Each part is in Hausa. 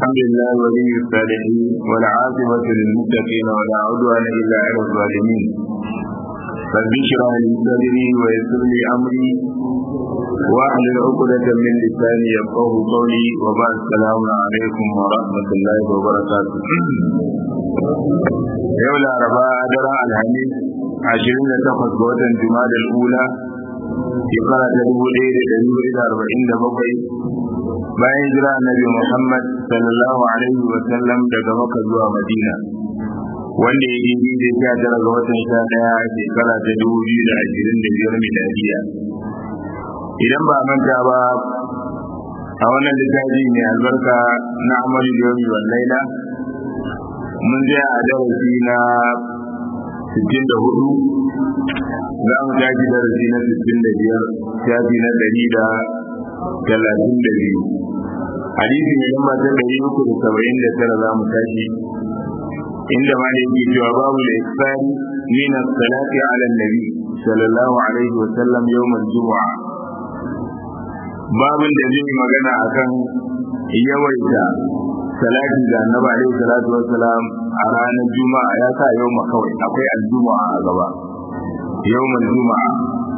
الحمد لله ولي الصالحين والعاقبة للمتقين ولا عدوان إلا على الظالمين رب اشرح لي صدري ويسر لي أمري واحلل عقدة من لساني يفقه قولي وبعد السلام عليكم ورحمة الله وبركاته يوم الأربعاء درع الحديث عشرين تقص بوطن جماد الأولى shekara ta dubu ɗaya da ɗari hudu da arba'in da bakwai bayan jira annabi Muhammad sallallahu alaihi wa sallam daga Makka zuwa Madina wanda ya yi da sha tara ga watan sha ɗaya shekara ta dubu biyu da ashirin da biyar miladiya idan ba manta ba a wannan littafi mai albarka na amalu yomi wal laila mun je a darasi na sittin da hudu za mu tashi darasi na sittin da biyar shafi na ɗari da talatin da biyu hadisi mai lamba ta ɗari uku da saba'in da tara za mu tashi inda ma da yake cewa babu da isfari min salati ala nabi sallallahu alaihi wa sallam yawmal jumu'a babin da zai magana akan yawaita salati ga annabi alaihi salatu wassalam a ranar juma'a ya sa yau kawai akwai aljuma'a a gaba yawmal juma'a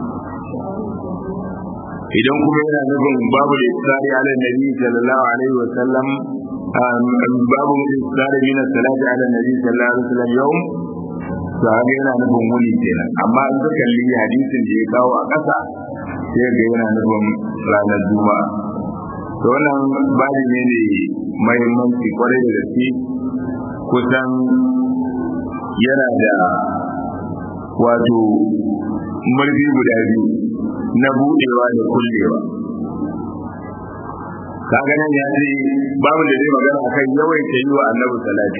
idan kuma yana nufin babu da isari ala nabi sallallahu alaihi wa sallam babu isari min salati ala nabi sallallahu alaihi wa sallam yawm sahabi yana nufin wuni kenan amma in ka kalli hadisin da ya kawo a ƙasa sai ga yana nufin ranar juma'a to wannan babu ne ne mahimmanci kwarai da gaske kusan yana da wato murfi guda biyu na budewa da kullewa kaga nan ya ce babu da zai magana akan yawaita yi wa annabi salati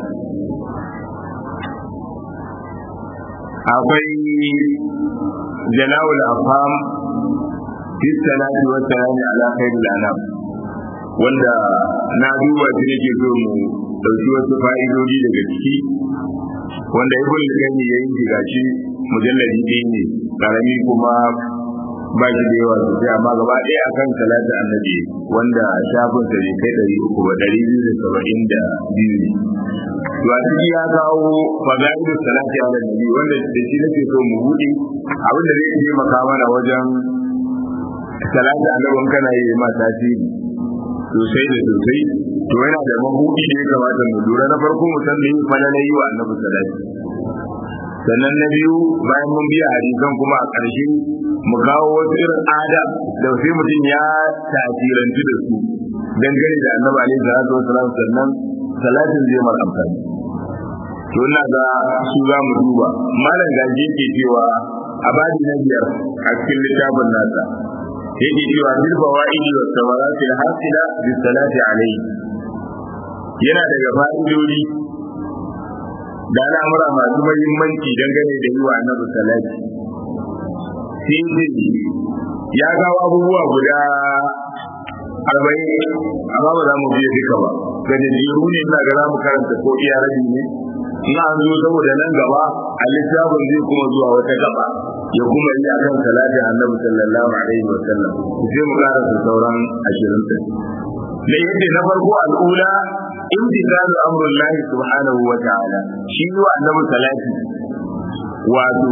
akwai jalawul afham fi salati wa salami ala khairil anam wanda na duba shi nake so mu dauki wasu fa'idodi daga ciki wanda ibn al-qayyim yayin gashi mujalladi ɗaya ne karami kuma ba shi da yawa sosai amma gaba ɗaya akan salatu annabi wanda shafin sa bai kai ɗari uku ba ɗari biyu da saba'in da biyu ne to a ciki ya kawo fazailu salati ala nabi wanda da shi nake so mu buɗe abin da zai taimaka mana wajen salatu annabi kana yi ma tasiri sosai da sosai to yana da mabuɗi da ya kamata mu lura na farko mu san da yin falala yi wa annabi salati sannan na biyu bayan mun biya hadisan kuma a ƙarshe mu kawo wasu irin ada da sai mutum ya tasirantu da su dangane da annabi alaihi salatu wasalam sannan salatin zai mar amfani to ina ga su za mu duba malam gaji yake cewa a badi na biyar a cikin littafin nasa yake cewa bil fawaidi wa samarati al hasila bi salati alaihi yana daga fa'idodi da al'amura masu mahimmanci dangane da yi wa annabi salati sai ya gawo abubuwa guda arba'in amma ba za mu biya duka ba ga jajjeru ne ina ga za mu karanta ko iya rabi ne ina an zo saboda nan gaba a littafin zai kuma zuwa wata gaba ya kuma yi akan salatin annabi sallallahu alaihi wa sallam sai mu karanta sauran ashirin din da yadda na farko al'ula imtisalu amrullahi subhanahu wa ta'ala shi wa annabi salati wato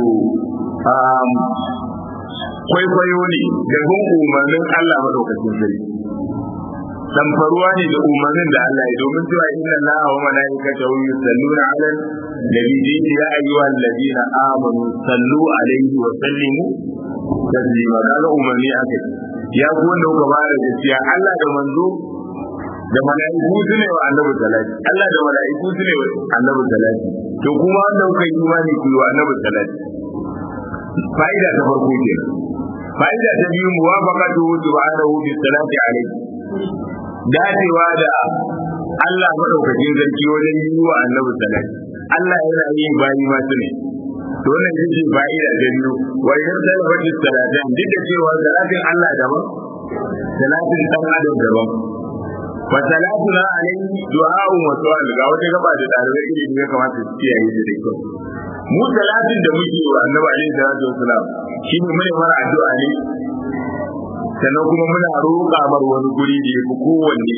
kwaikwayo ne da bin umarnin Allah madaukakin sarki samfaruwa ne da umarnin da Allah ya domin cewa inna Allah wa malaikatahu yusalluna 'ala nabi ya ayyuhal ladina amanu sallu alaihi wa sallimu taslima kaga umarni akai ya ku wanda kuka ba da gaskiya Allah da manzo da mala'iku su ne wa annabi salati Allah da mala'iku su ne wa annabi salati to kuma wanda kuka yi imani ku yi wa annabi salati fa'ida ta farko ke fa'ida ta biyu muwafaqatu subhanahu bi salati alayhi dacewa da Allah madaukakin sarki wajen yi wa annabi salati Allah yana yin bayi ma su ne to wannan shi fa'ida ta biyu wa idan da fadi salatin duk da cewa salatin Allah daban salatin dan adam daban fa salatuna alayhi du'a'un wa su'al ga wata gaba da dalibai ilimi ya kamata su kiyaye da kyau mu salatin da muke wa annabi alaihi salatu wasalam shi ne mai mara addu'a ne sannan kuma muna roƙa mar wani guri da yafi kowanne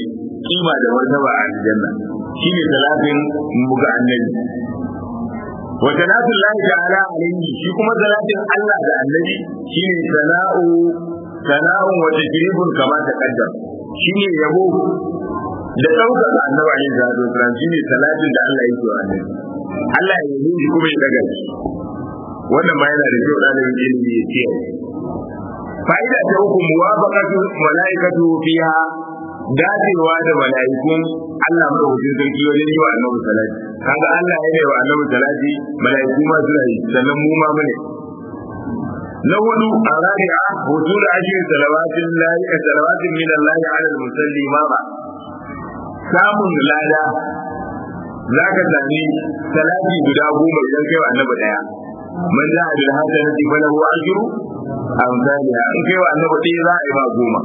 kima da martaba a aljanna shine salatin mu ga annabi wa salatu llahi ta'ala alayhi shi kuma salatin Allah da annabi shine sana'u sana'un wa tajribun kama ta kaddam shine yabo da daukar annabi alayhi salatu wasallam shine salatin da Allah yake wa annabi Allah ya yi shi kuma ya daga shi wannan ma yana da kyau dalibin ilimi ya ce fa'ida ta uku muwafaqatu malaikatu fiha dacewa da mala'ikun Allah madaukakin sarki wajen yi wa annabi salati kaga Allah ya yi wa annabi salati mala'iku ma suna yi sannan mu ma mune na hudu a rabi'a hutul ashir salawatin lahi salawatin min Allah ala al-musalli ma ba samun lada zaka sami salati guda goma idan kai wa annabi daya man ja'a bil hasanati falahu ajru amsalha in kai wa annabi daya za a yi ba goma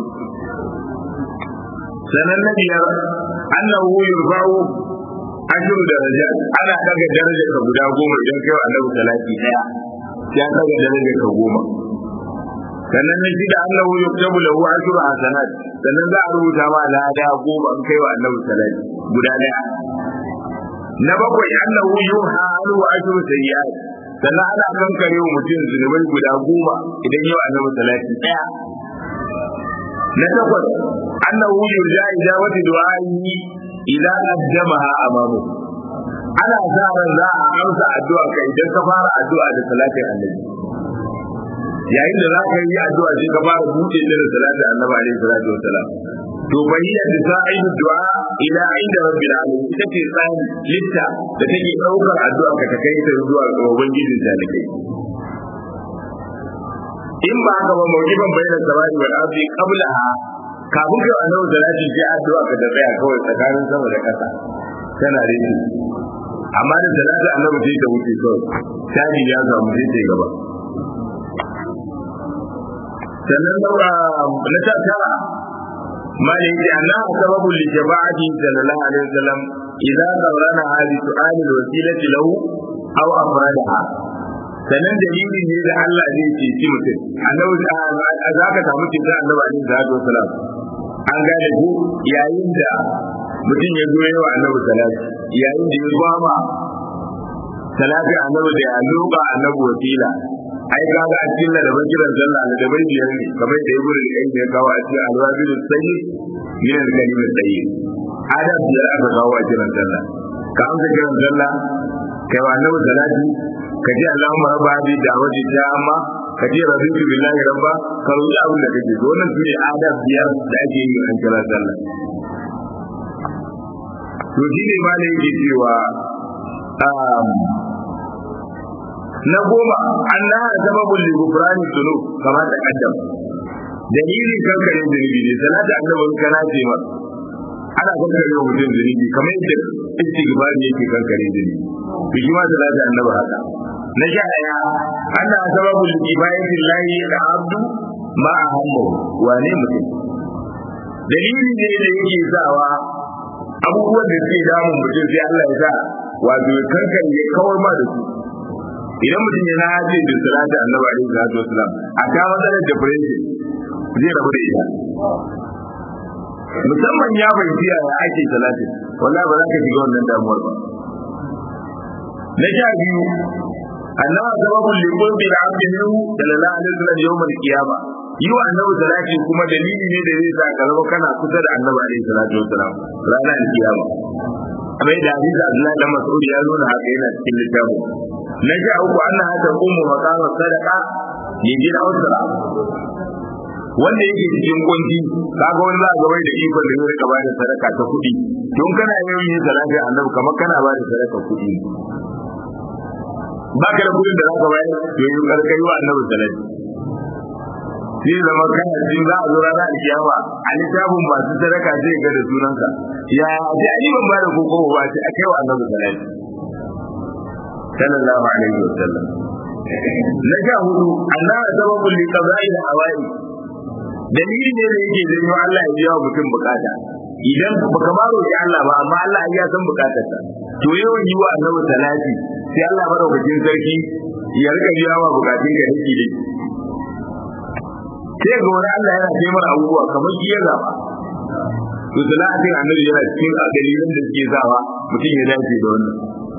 sanan na biyar annahu yurfa'u ashru darajat ana daga darajar ka guda goma idan kai wa annabi salati daya ya daga darajar ka goma sannan na shida annahu yuktabu lahu ashru hasanat sannan za a rubuta ma lada goma in kai wa annabi salati guda daya na bakwai annahu yuha anhu ashru sayyi'at sannan ana kankare wa mutum zunubai guda goma idan yau annabi salati daya na takwas annahu yurja ijabati du'a'i idan qaddamaha amamu ana sa ran za a amsa addu'a ka idan ka fara addu'a da salatin annabi yayin da za ka yi addu'a sai ka fara buɗe ta da salatin annabi alaihi salatu wassalam to bayyana da sa'idu du'a ila inda rabbil alamin ita ce tsani litta da take daukar addu'a ka ta kai ta zuwa ga ubangijin ta da kai in ba haka ba mawjiban bayyana samai wal ardi qablaha kafin kai annabi salati sai addu'a ka da tsaya kawai tsakanin sama da ƙasa tana rike amma da salati annabi sai ta wuce kawai taji ya samu sai ta gaba sannan na tattara ما يجي أنها سبب لجماعة صلى الله عليه وسلم إذا قرنها بسؤال الوسيلة له أو أفرادها sannan dalili ne da Allah zai ceci mutum annabi za ka samu cutar annabi alaihi salatu wasalam an gane ko yayin da mutum ya zo yawa annabi salati yayin da ya gwama salati annabi da ya loba annabi wasila ai ga ga cikin da ban kiran sallah da bai biyar ne kamar da ibnu al-qayyim ya kawo a cikin al-wabil sayyid min al-kalim sayyid adab biyar aka kawo a kiran sallah ka amsa kiran sallah kai wa annabi salati ka ji Allahumma rabba bi da'wati amma ka ji raditu billahi rabba ka roki abin da kake so wannan sune adab biyar da ake yi a kiran sallah to shi ne ma ne yake cewa na goma annaha sababul li ghufrani dhunub kama ta kaddam dalilin kankare zunubi ne salatu annabi kana ce ma ana kankare wa mutum zunubi kamar yadda istighfar ne yake kankare zunubi to shi ma salatu annabi haka na sha daya anna sababul li ibadati llahi da abdu ma ahammu wane mutum dalili ne da yake sawa abubuwan da suke damun mutum sai Allah ya sa wato kankare ya kawar ma da su idan mutum ya naje da salatu annabi alaihi salatu wasalam a ta matsalar depression zai rabu da ita musamman ya fahimci yaya ake salatin wallahi ba za ka shiga wannan damuwar ba na sha biyu annabi sababul liqul bil abdi minhu sallallahu alaihi wasallam yawmal qiyama yi wa annabi salati kuma dalili ne da zai sa ka zama kana kusa da annabi alaihi salatu wasalam ranar kiyama kamar da hadisi Abdullahi dan Mas'ud ya nuna haka yana cikin littafin na sha uku anna hada ummu maqama sadaqa ya gina usra wanda yake cikin kunci kaga wani za ga bai da ikon da zai ba da sadaka ta kuɗi don kana yawan yin salati annabi kamar kana ba da sadaka kuɗi ba ka da kuɗin da za ka bayar to yi karkai wa annabi salati sai zama kana cikin za a zo ranar alkiyama a littafin masu sadaka zai ga da sunanka ya ji ani ban ba da koko ba sai a kai wa annabi salati sallallahu alaihi wa sallam na sha hudu annabi sababul li qada'i da hawai dalili ne da yake janyo Allah ya biya mutum bukata idan baka ma roki Allah ba amma Allah ya san bukatarsa to yawan yi wa annabi salati sai Allah madaukakin sarki ya rika biya wa bukatun ka dake dake sai ga wani Allah yana taimar abubuwa kamar shi ya zaba to salatin annabi yana cikin dalilan da suke sawa mutum ya dace da wannan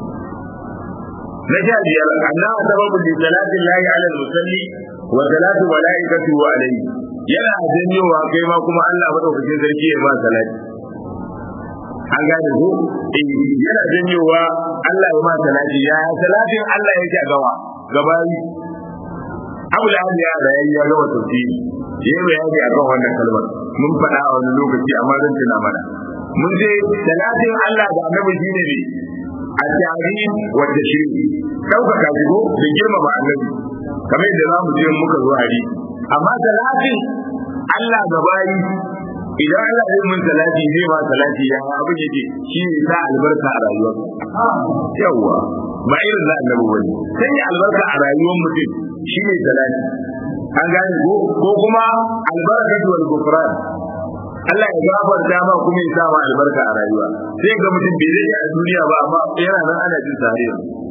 na sha biyar annaha sababu li salatin lahi ala musalli wa salatu malaikatu alayhi yana janyowa kai ma kuma Allah madaukakin sarki ya ba salati an gane ko yana janyowa Allah ya ma salati ya salatin Allah yake a gawa gabani Abu Lahab ya da yayi ya gaba tafsiri yayi bayani akan wannan kalmar mun faɗa a wani lokaci amma zan tuna mana mun ce salatin Allah da Annabi shine ne at-ta'zim wa tashrik dauka kajigo da girmama Annabi kamar yadda zamu je muka zo hari amma salatin Allah ga bayi idan Allah zai mun salati zai ma salati ya abin yake shi ne sa albarka a rayuwar yawa ba irin na annabi wani sai albarka a rayuwar mutum shi ne salati an gane ko ko kuma albarka wal gufran Allah ya gafarta ma kuma ya sa ma albarka a rayuwa sai ga mutum bai zai a duniya ba amma yana nan ana jin tare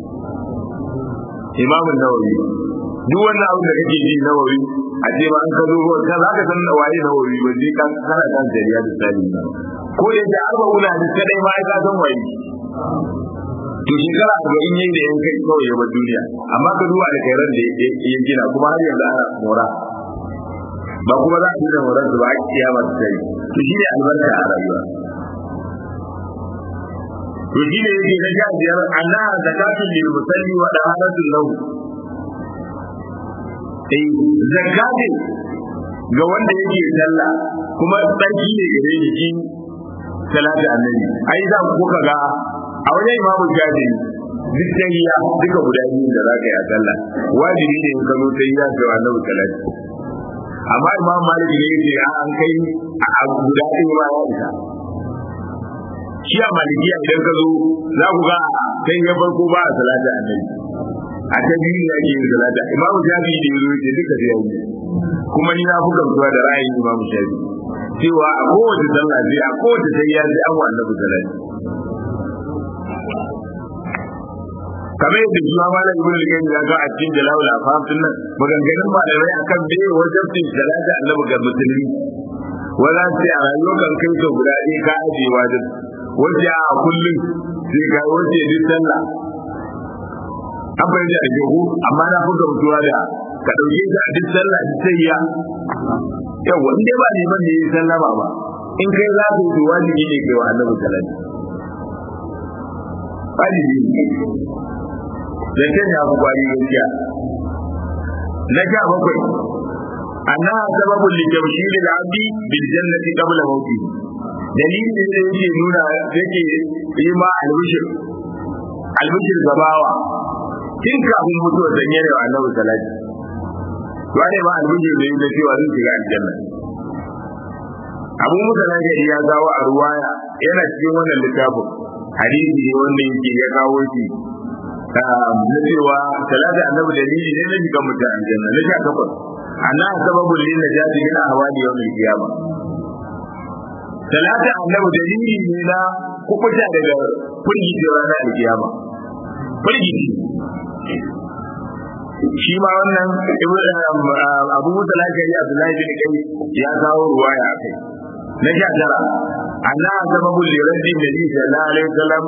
Imam Nawawi duk wannan abin da kake ji Nawawi a ce ba an ka zo ko ka zaka san waye Nawawi ba sai kan kana kan jariya da sani ko da ya arba una da kadai ma ka san waye to shekara arba'in yayi da yan kai kawai ya bar duniya amma ka duba da kairan da ya gina kuma har yanzu ana mora ba kuma za a yi da moran ba a kiyama ta kai to shi ne albarka a rayuwa to shi ne yake na sha biyar anna zakatun lil musalli wa daharatul lahu eh zakati ga wanda yake sallah kuma tsarki ne gare shi shi salatu annabi ai za ku kuka ga a wajen imamu shafi duk tahiyya duka guda biyu da za ka yi a sallah wajibi ne in ka zo tahiyya ga annabi salatu amma imam malik ne yake an kai a guda ɗaya ma ya isa shi a malikiya idan ka zo za ku ga kai ya farko ba a salata annabi a ta biyu ne ake yin salata imamu shafi da yazo yake duka sai yayi kuma ni na fi gamsuwa da ra'ayin imamu shafi cewa a kowace sallah sai a kowace tayya sai an wa annabi salati kamar yadda shi ma malam ibnu al-qayyim ya ga a cikin jalal al-afam din nan maganganun malamai akan me wajibin salati annabi ga musulmi wala sai a rayuwar kan kai to guda ɗaya ka aje wajib wace a kullum sai ga wace duk sallah an bayyana da jihu amma na fi gamsuwa da ka ɗauke ta duk sallah duk sai ya yawa in dai ba neman da yi sallama ba in kai za ka yi wajibi ne kai wa annabi salati wajibi ne zancen ya fi kwari gaskiya na sha bakwai annaha sababun li tawshil al-abdi bil jannati qabla mawti dalilin da yake nuna yake yi ma albishir albishir gabawa tun kafin mutuwa da yare wa annabi salati wani ma albishir da yake cewa zai shiga aljanna abu musa na gari ya kawo a ruwaya yana cikin wannan littafin hadisi ne wanda yake ya kawo shi na cewa talata annabi dalili ne na shiga mutum aljanna na sha takwas annaha sababun lin najati min ahwali yawm al-qiyamah talata annabi dalili ne na kubuta daga firgici ranar al-qiyama firgici shi ma wannan abu musa lafiyari abdullahi bin kai ya kawo ruwaya a kai na sha tara annaha sababun liraddin nabi sallallahu alaihi wasallam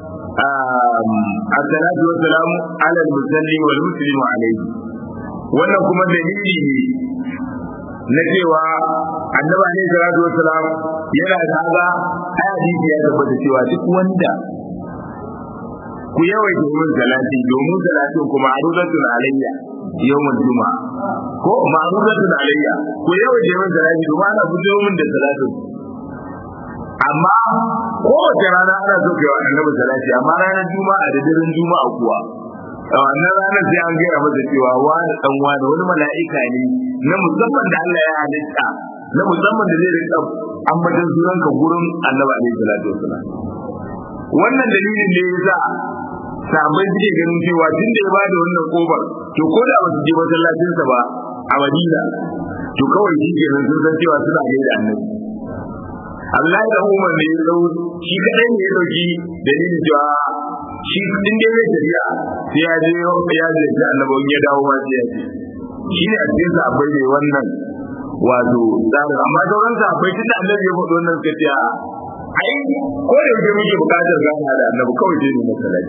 الصلاة والسلام على المسلم والمسلم عليه wannan kuma dalili ne na cewa annaba ne salatu wassalam yana da haza ai hadisi ya tabbata cewa duk wanda ku yawaita yin salati domin salatin kuma ma'rudatun alayya yawmul juma'a ko ma'rudatun alayya ku yawaita yin salati domin ana fito min da salatin amma kowace rana ana so kai wa annabi salati amma ranar juma'a da daren juma'a kuwa a wannan ranar sai an gaya masa cewa wani dan wani wani mala'ika ne na musamman da Allah ya halitta na musamman da zai rika ambatan sunanka gurin annabi alaihi salatu wasalam wannan dalilin ne yasa sabai suke ganin cewa tun da ya ba da wannan kofar to ko da ba su je masallacinsa ba a Madina to kawai shi ke sun san cewa suna gaida annabi Allah da Umar ne ya dau shi kadai ne ya dauki dalilin cewa shi din dai zai tafiya sai ya je ya je da annabawan ya dawo ma sai ya ce shi ne a cikin sahabbai ne wannan wato tsarin amma sauran sa akwai tunda annabi ya faɗo wannan suka ce a ai ko da yake muke buƙatar gana da annabi kawai dai ne masallaci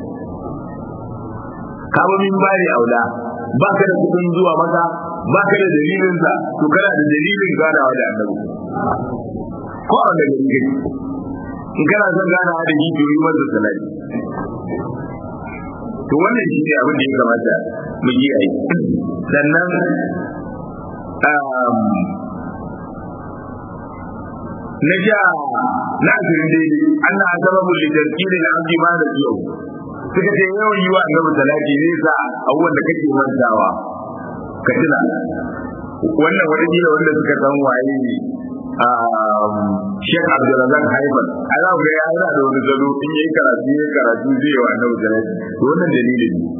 kama min bari aula ba ka da kudin zuwa maka ba ka da dalilin sa to kana da dalilin ganawa da annabi ko a da gari in kana son ganawa da shi to yi masa salati to wannan shi ne abin da ya kamata mu yi a yi sannan na ja na asirin daidai an na sababu littattafin da abdi ma da yau suka ce yawan yi wa annabi salati ne sa abubuwan da kake mantawa ka tuna wannan wani gida wanda suka san waye ne Sheikh Abdulrazak Haifan a za ga ya yana da wani gado in yayi karatu yayi karatu zai yi wa annabi salati to wannan dalilin ne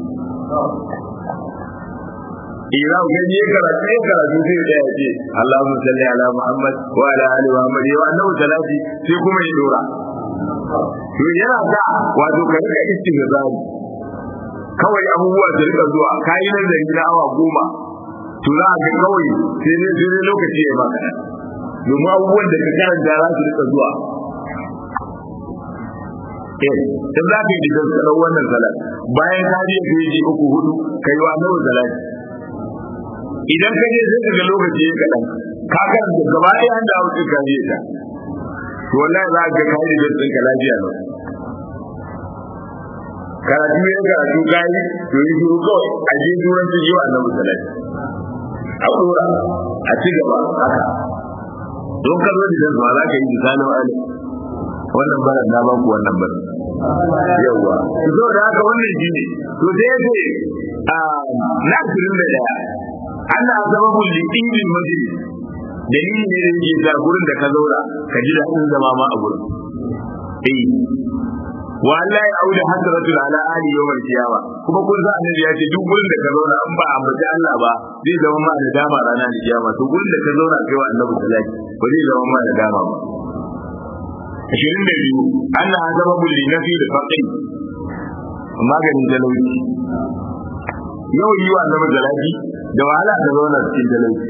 Ira ga je karatu yayi karatu sai da ya ce Allahumma salli ala Muhammad wa ala ali Muhammad wa annabi salati sai kuma ya dora to yana da wato ka rika istighfari kawai abubuwa da rika zuwa kayi nazari na awa goma to za ka kawai sai ne sai lokaci ya maka domin abubuwan da ka karanta za su rika zuwa eh in za ka yi da tsaron wannan salat bayan ka je ka yi uku hudu kai wa nawa salat idan ka je sai ka lokaci ya kaɗan ka karanta gaba ɗaya an da hausa ka je ta to wallahi za ka kai da din ka lafiya ne karatu ne karatu kai to yi shiru kawai a je duran su yiwa annabi sallallahu a dora a ci gaba haka don ka zo da ba za ka yi misalin ali wannan baran na baku wannan baran yawa to da haka wannan shi ne to sai ya ce na asirin da daya Allah sababul liqin majlis dalili ne da yake sa gurin da ka zauna ka ji daɗin zama ma a gurin eh wa Allah ya auda hasratul ala ali yawmal qiyama kuma kun sa annabi ya ce duk gurin da ka zauna an ba ambaci Allah ba zai zama ma da dama ranar kiyama to gurin da ka zauna kai wa annabi salati ba zai zama ma da dama ba ashirin da biyu Allah ya zama bulli na fi da faƙi maganin talauci yau yi wa annabi salati da wahala ka zauna cikin talauci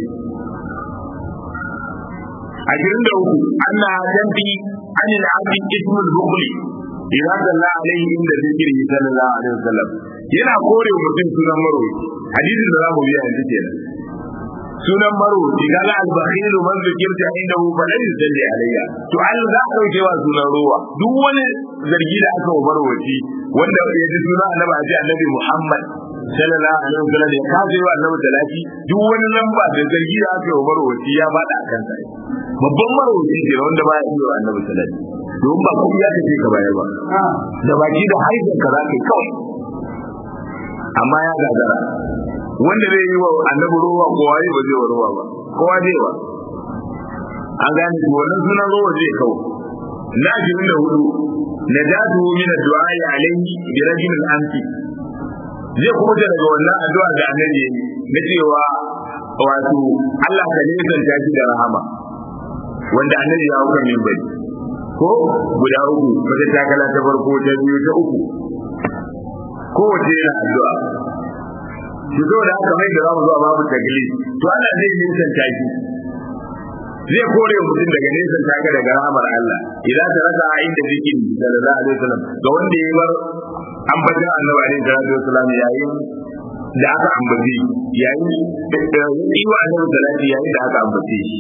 ashirin da uku ana jambi an al'abdi ismul bukhli idan dalla alaihi inda zikiri sallallahu alaihi wasallam yana kore mutum sunan marwayi hadisin da zamu biya yanzu kenan sunan marwayi kaga al-bakhil man zikirta indahu falan yusalli alayya to an za ka dauke wa sunan ruwa duk wani zargi da aka marwayi wanda ya ji sunan annabi a ce annabi Muhammad sallallahu alaihi wasallam ya kaje wa annabi talati duk wani lamba da zargi da aka marwayi ya bada akan sa babban marwaci ne wanda ba ya iya annabi salati don ba kuma ya kace ka bayar ba da baki da haifin ka zaka kawai amma ya gagara wanda zai yi wa annabi ruwa kowa yi ba zai wa ruwa ba kowa zai wa an gane shi wannan sunan ruwa zai kawo na jirin da hudu najatu min addu'a alayhi bi rajul al-amsi zai kuma daga wannan addu'a da annabi na cewa wato Allah ka nesanta shi da rahama wanda annabi ya hauka min bai ko guda uku wata takala ta farko ta biyu ta uku kowace yana addu'a shi zo da haka mai da za mu zuwa babu tagli to Allah zai nisan taki zai kore mutum daga nisan taka daga rahamar Allah idan ta raka a inda zikin sallallahu alaihi wasallam ga wanda ya bar ambatan annabi alaihi salatu wasallam yayin da aka ambace yayin da yi wa annabi salati yayin da aka ambace shi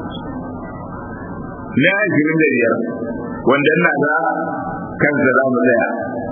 na ashirin da biyar wanda ina ga kansa za mu tsaya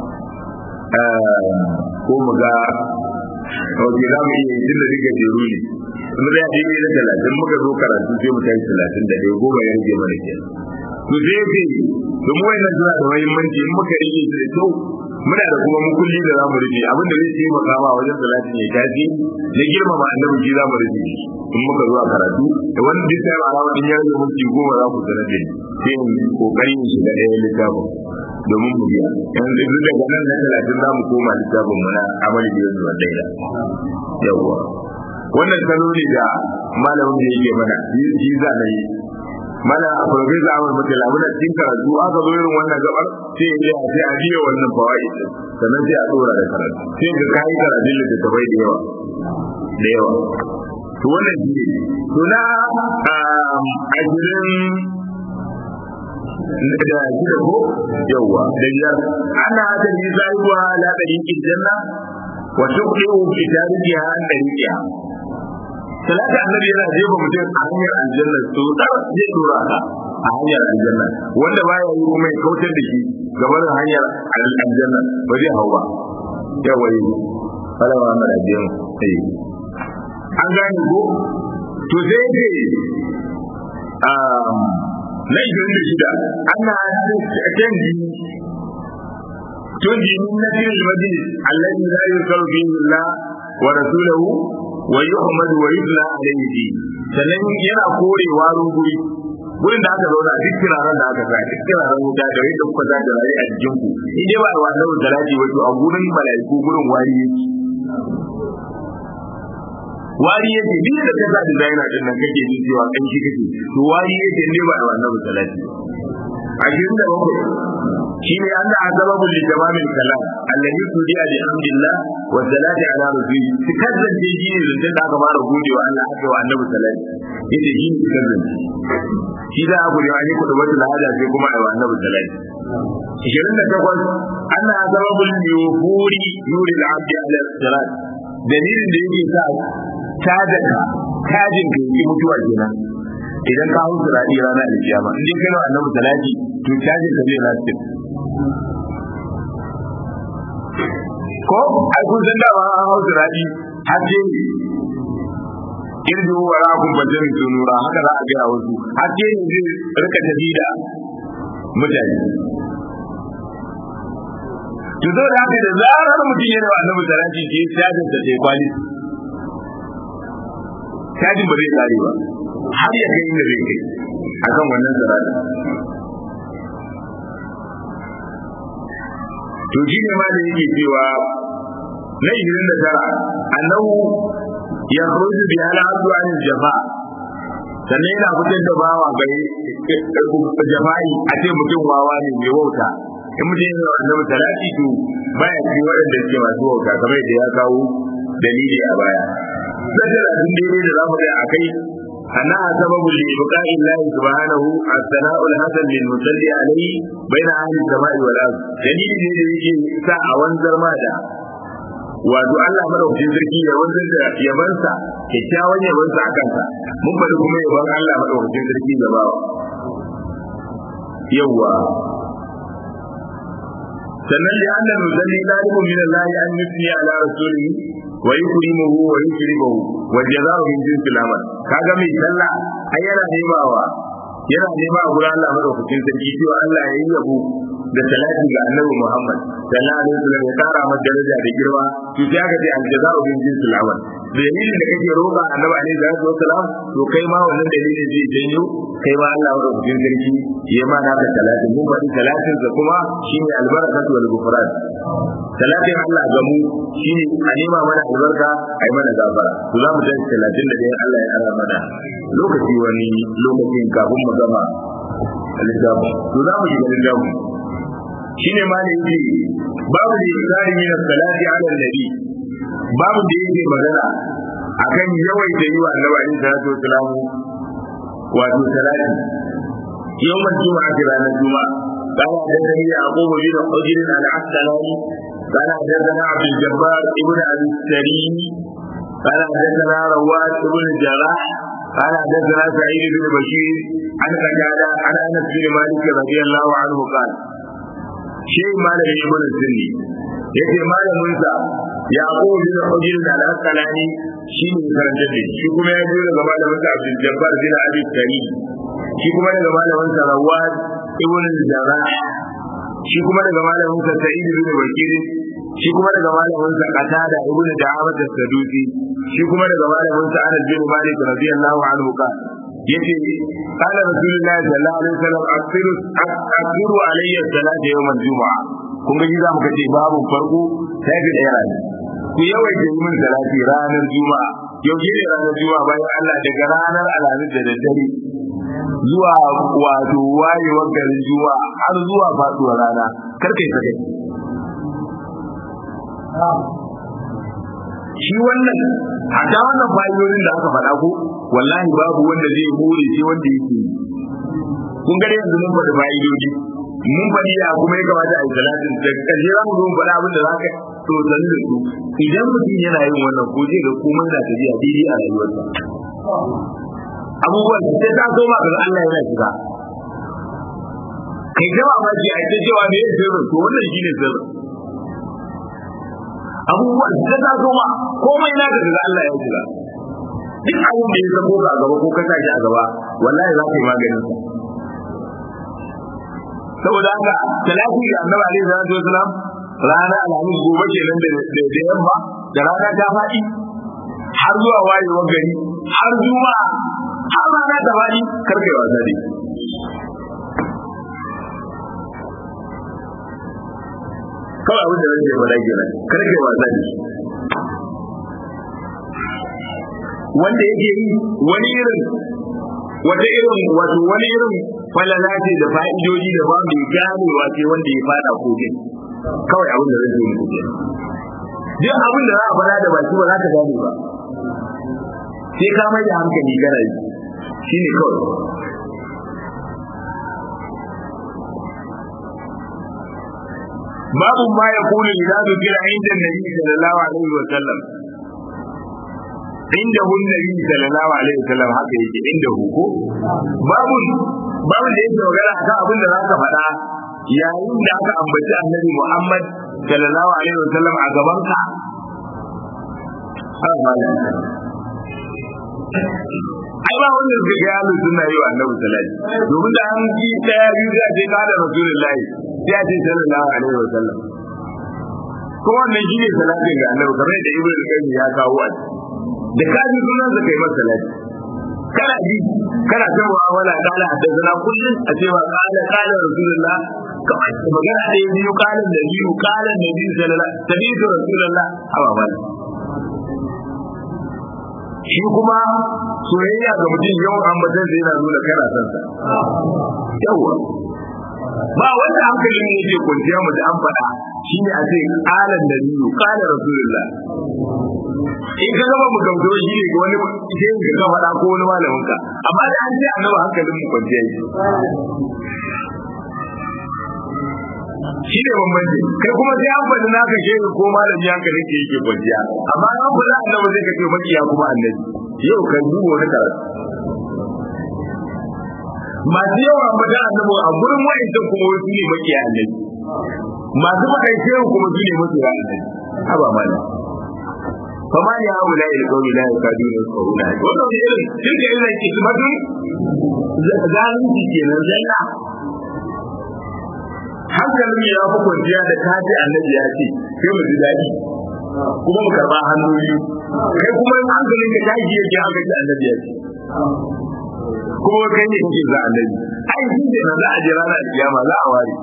ko mu ga wace za mu iya yi tun da duka jeru ne mu zai yi ne na talatin muka zo karatu sai mu tashi talatin da ɗaya goma ya rage mana ke to sai ya ce domin wayannan suna da muhimmanci in muka rike su da kyau muna da kuma mukulli da za mu rufe abin da zai taimaka ma wajen talatin ya tashi na girmama annabi shi za mu rufe shi in muka zo a karatu da wani duk sai alama din ya rage minti goma za ku sanar da ni sai mu kokarin shi da ɗaya littafin domin mu biya yanzu duk daga nan na talatin za mu koma littafin mu na amali da yanzu wanda ya yawwa wannan salo ne da malamin da yake mana shi za na yi mana profesa Ahmad Mutala muna cikin karatu aka zo irin wannan gabar sai ya je sai a biya wannan fawaid sannan sai a tsora da karatu sai ga kai karatun littattafai da yawa da yawa to wannan shi ne to na ajirin da shi da ko yawa da biyar ana da ni zaiwa la tariqil janna wa tuqiu fi tariqiha an tariqiha salata annabi yana jefa mutum a hanyar aljanna to da zai dora ka a hanyar aljanna wanda baya yi kuma ya kautar da shi gaban hanyar aljanna ba zai hau ba yawa yi fara wa mara biyan sai an gane ko to sai ce na ishirin da shida ana canji tunji min nafil majlis alladhi la yukaru fihi Allah wa rasuluhu wa yuhmadu wa yudla alayhi fi sannan yana kore warin guri gurin da aka zauna duk kiraren da aka sa duk kiraren wuta da yadda kuka za da rayu a jikin ku in dai ba a wannan salati wato a gurin mala'iku gurin wari yake wari yake duk da ka sa designer din nan kake jin cewa kan shi kake to wari yake ne ba a wannan salati ashirin da bakwai shi ne an da azababu li tamamin kalam alladhi tudiya bi hamdillah wa salati ala rasuli su kazzance shi ne zance da aka fara godewa Allah aka wa annabi salati yace shi ne kazzance shi da abu da ne kudu wata lahada sai kuma ai wa annabi salati ashirin da takwas an da azababu li yufuri nuri al-abdi ala salat dalilin da yake sa tajaka tajin ka yi mutuwa kenan idan ka hau sirari ranar alkiyama in dai kai wa annabi salati to tajin ka zai lastin ko ai kun san dama an hau sirari haske ne irji wa rakun bajin sunura haka za a gaya wasu haske ne zai rika tafi da mutane to zo da haka da zarar mutum yana wa annabi salati ke tajin sa sai kwali tajin ba zai kare ba har ya kai inda zai kai akan wannan salati to shi ne ma da yake cewa na ishirin da tara annahu ya khuruju bi ala abdu an jafa sannan yana fitar da bawa gare jafa'i a ce mutum wawa ne mai wauta in mutum yana da annabi talati to baya ci waɗanda suke masu wauta kamar da ya kawo dalili a baya sai da abin daidai da zamu ga akai أنها سبب لإبقاء الله سبحانه الثناء الحسن للمصلي عليه بين أهل السماء والأرض دليل ne da yake sa a wanzar ma da wato Allah madaukakin sarki ya wanzar da yabansa kyakkyawan yabansa a kansa mun faɗi kuma yaban Allah madaukakin sarki da bawa yawwa sannan da annan musalli dalibun min Allah an yusni ala rasulihi wa yukrimuhu wa yukrimuhu wa jazaa'u min jinsil amal kaga mai sallah ai yana nemawa yana nema a gurin Allah madaukakin sarki cewa Allah ya yi yabo da salati ga Annabi Muhammad sallallahu alaihi wasallam ya kara masa daraja da girma to sai aka ce al jazaa'u min jinsil amal dalilin da kake roƙa Annabi alaihi salatu wasallam to kai ma wannan dalilin zai janyo kai ma Allah madaukakin sarki ya ma naka salatin mun faɗi salatin sa kuma shine albarakatu wal ghufran salatin Allah ga mu shine a nema mana albarka a yi mana gafara to za mu tashi talatin da ɗayan Allah ya ara mana lokaci wani lokacin kafin mu gama littafi to za mu shiga littafi shine ma da yake babu da ikari min salati ala nabi babu da yake magana akan yawaita yi wa annabi alaihi salatu wasalam wato salati yawmal juma'a ranar juma'a قال حدثني يعقوب بن حجر العسقلاني قال حدثنا عبد الجبار ابن ابي السري قال حدثنا رواد بن الجراح قال حدثنا سعيد بن بشير عن قتادة عن انس بن مالك رضي الله عنه قال شيء مالك ابن السني yace malaminsa yaqub bin hujr al-asqalani shi ne karanta da shi kuma ya biyo daga malaminsa abdul jabbar bin abi sari shi kuma daga malaminsa rawad ibn al-jarrah shi kuma daga malaminsa sa'id bin bakir shi kuma daga malaminsa qatada ibn da'amat as-sadusi shi kuma daga malaminsa anas bin malik radiyallahu anhu ka yace qala rasulullahi sallallahu alaihi wasallam akhiru akhiru alayya salata yawm al-jum'a kun ga za mu kace babu farko sai da ɗaya rana ku yawaita yi min salati ranar juma'a yau ne ranar juma'a bayan Allah daga ranar alhamis da daddare zuwa wato wayewar garin juma'a har zuwa faduwar rana kar kai sake shi wannan hatta wannan fa'idodin da aka faɗa ko wallahi babu wanda zai more sai wanda yake yi kun gare yanzu mun faɗi fa'idodi mun faɗi ya kuma ya kamata a yi salatin da ƙarshe za mu zo mu faɗa abin da za ka to sani da su idan mutum yana yin wannan ko zai ga komai na tafiya daidai a rayuwarsa abubuwan sai ta so ma ga Allah yana shiga kai ga mamaki a ita cewa me yake sirrin to wannan shine sirrin abubuwan sai ta so ma komai na ga Allah ya shiga duk abin da ya zamo a gaba ko ka shi a gaba wallahi za ka yi maganin sa saboda haka talati ga annabi alaihi salatu wasalam rana alhamis gobe kenan da da yamma da rana ta faɗi har zuwa wayewar gari har zuwa har rana ta faɗi karkai wasa dai kawai abin da zan ce faɗa kenan karkai wasa dai wanda yake yi wani irin wata irin wato wani irin falala ce da fa'idoji da ba mai ganewa ce wanda ya fada kogin kawai abin da zai yi kogin duk abin da za a fada da baki ba za ka gane ba sai ka mai da hankali kana yi shi ne kawai babu ma ya kulu idan zukira inda nabi sallallahu alaihi wa sallam inda hun nabi sallallahu alaihi wasallam haka yake inda hu ko babu babu da yake magana akan abin da zaka faɗa yayin da aka ambaci annabi Muhammad sallallahu alaihi wasallam a gaban ka ai ba wanda zai ga yalu suna yi wa annabi sallallahu domin da an ji daya biyu da ce ka da rasulullahi sai a ce sallallahu alaihi wasallam ko wannan shine salatin ga annabi kamar da ibnu qayyim ya kawo a da ka ji sunan sa kai masa salati kana ji kana ta mu'amala kala haddana kullun a cewa kala kala rasulullah kamar magana da biyu kala da biyu kala da biyu sallallahu alaihi rasulullah hawa bala shi kuma soyayya ga mutum yau ambatan da yana nuna kana son sa yawa ba wanda hankalin ne yake kwanciya mu da an faɗa shine a ce kalan da biyu kala rasulullah in ka gaba mu gamsu shi ne wani sai ka ga faɗa ko wani malamin ka amma da an ce annabi hankalin mu kwanciya yi shi ne bambanci kai kuma sai an faɗi naka shehu ko malami hankalin ke yake kwanciya amma an faɗi annabi zai ka ce makiya kuma annabi yau kan duba wani karatu masu yawan ambata annabi a gurin wa'ancan kuma wasu ne makiya annabi masu faɗin shehu kuma su ne makiya annabi haba malam فما لهؤلاء القوم لا يكادون يفقهون wannan irin duk da irin kismatun zalunci kenan zalla hankalin ya fi kwanciya da kaji annabi ya ce sai mu ji daɗi kuma mu karɓa hannu biyu kai kuma in hankalin ka tashi yake haka ce annabi ya ce kuma kai ne kake za annabi ai shi ne na za a jira na kiyama za a ware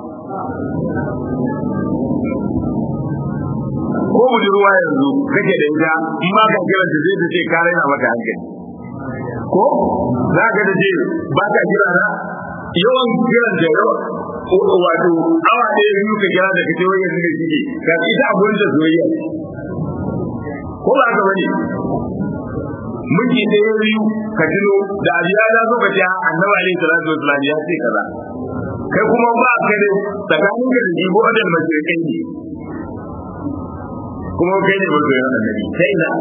ko budurwa yanzu kake da ita in ba ka kira ta zai ta ce ka raina maka hankali ko za ka ta ce ba ka kira na yawan kiran da yawa wato awa ɗaya biyu ka kira da kace wai yanzu da shi ka ita a gurin da soyayya ko ba ka bane miji ɗaya biyu ka tuno da abiya ya zo ka ce annabi alaihi salatu wasallam ya ce kaza kai kuma ba ka da tsakanin ka da jibo da mashirkai ne kuma kai ne masoyin annabi sai na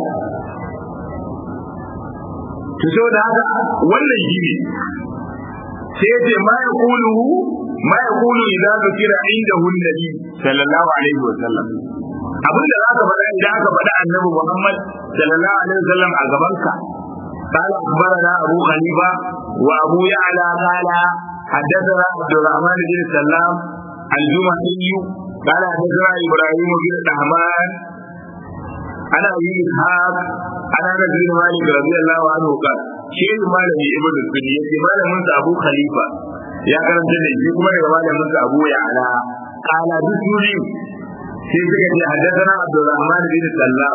to so da haka wannan shi ne sai ce ma ya kulu ma ya kulu idan zikira inda hunnabi sallallahu alaihi wa sallam abin da za ka faɗa idan aka faɗa annabi Muhammad sallallahu alaihi wa sallam a gaban ka قال أخبرنا أبو خليفة وأبو يعلى قال حدثنا عبد الرحمن بن سلام الجمحي قال حدثنا إبراهيم بن الرحمن عن أبي إسحاق عن أنس بن مالك رضي الله عنه قال شيخ مالك ابن السنية مالك من أبو خليفة يا كرم جنة shi kuma daga malamin sa Abu Ya'la qala bisuri sai suka ce haddathana Abdurrahman bin Sallam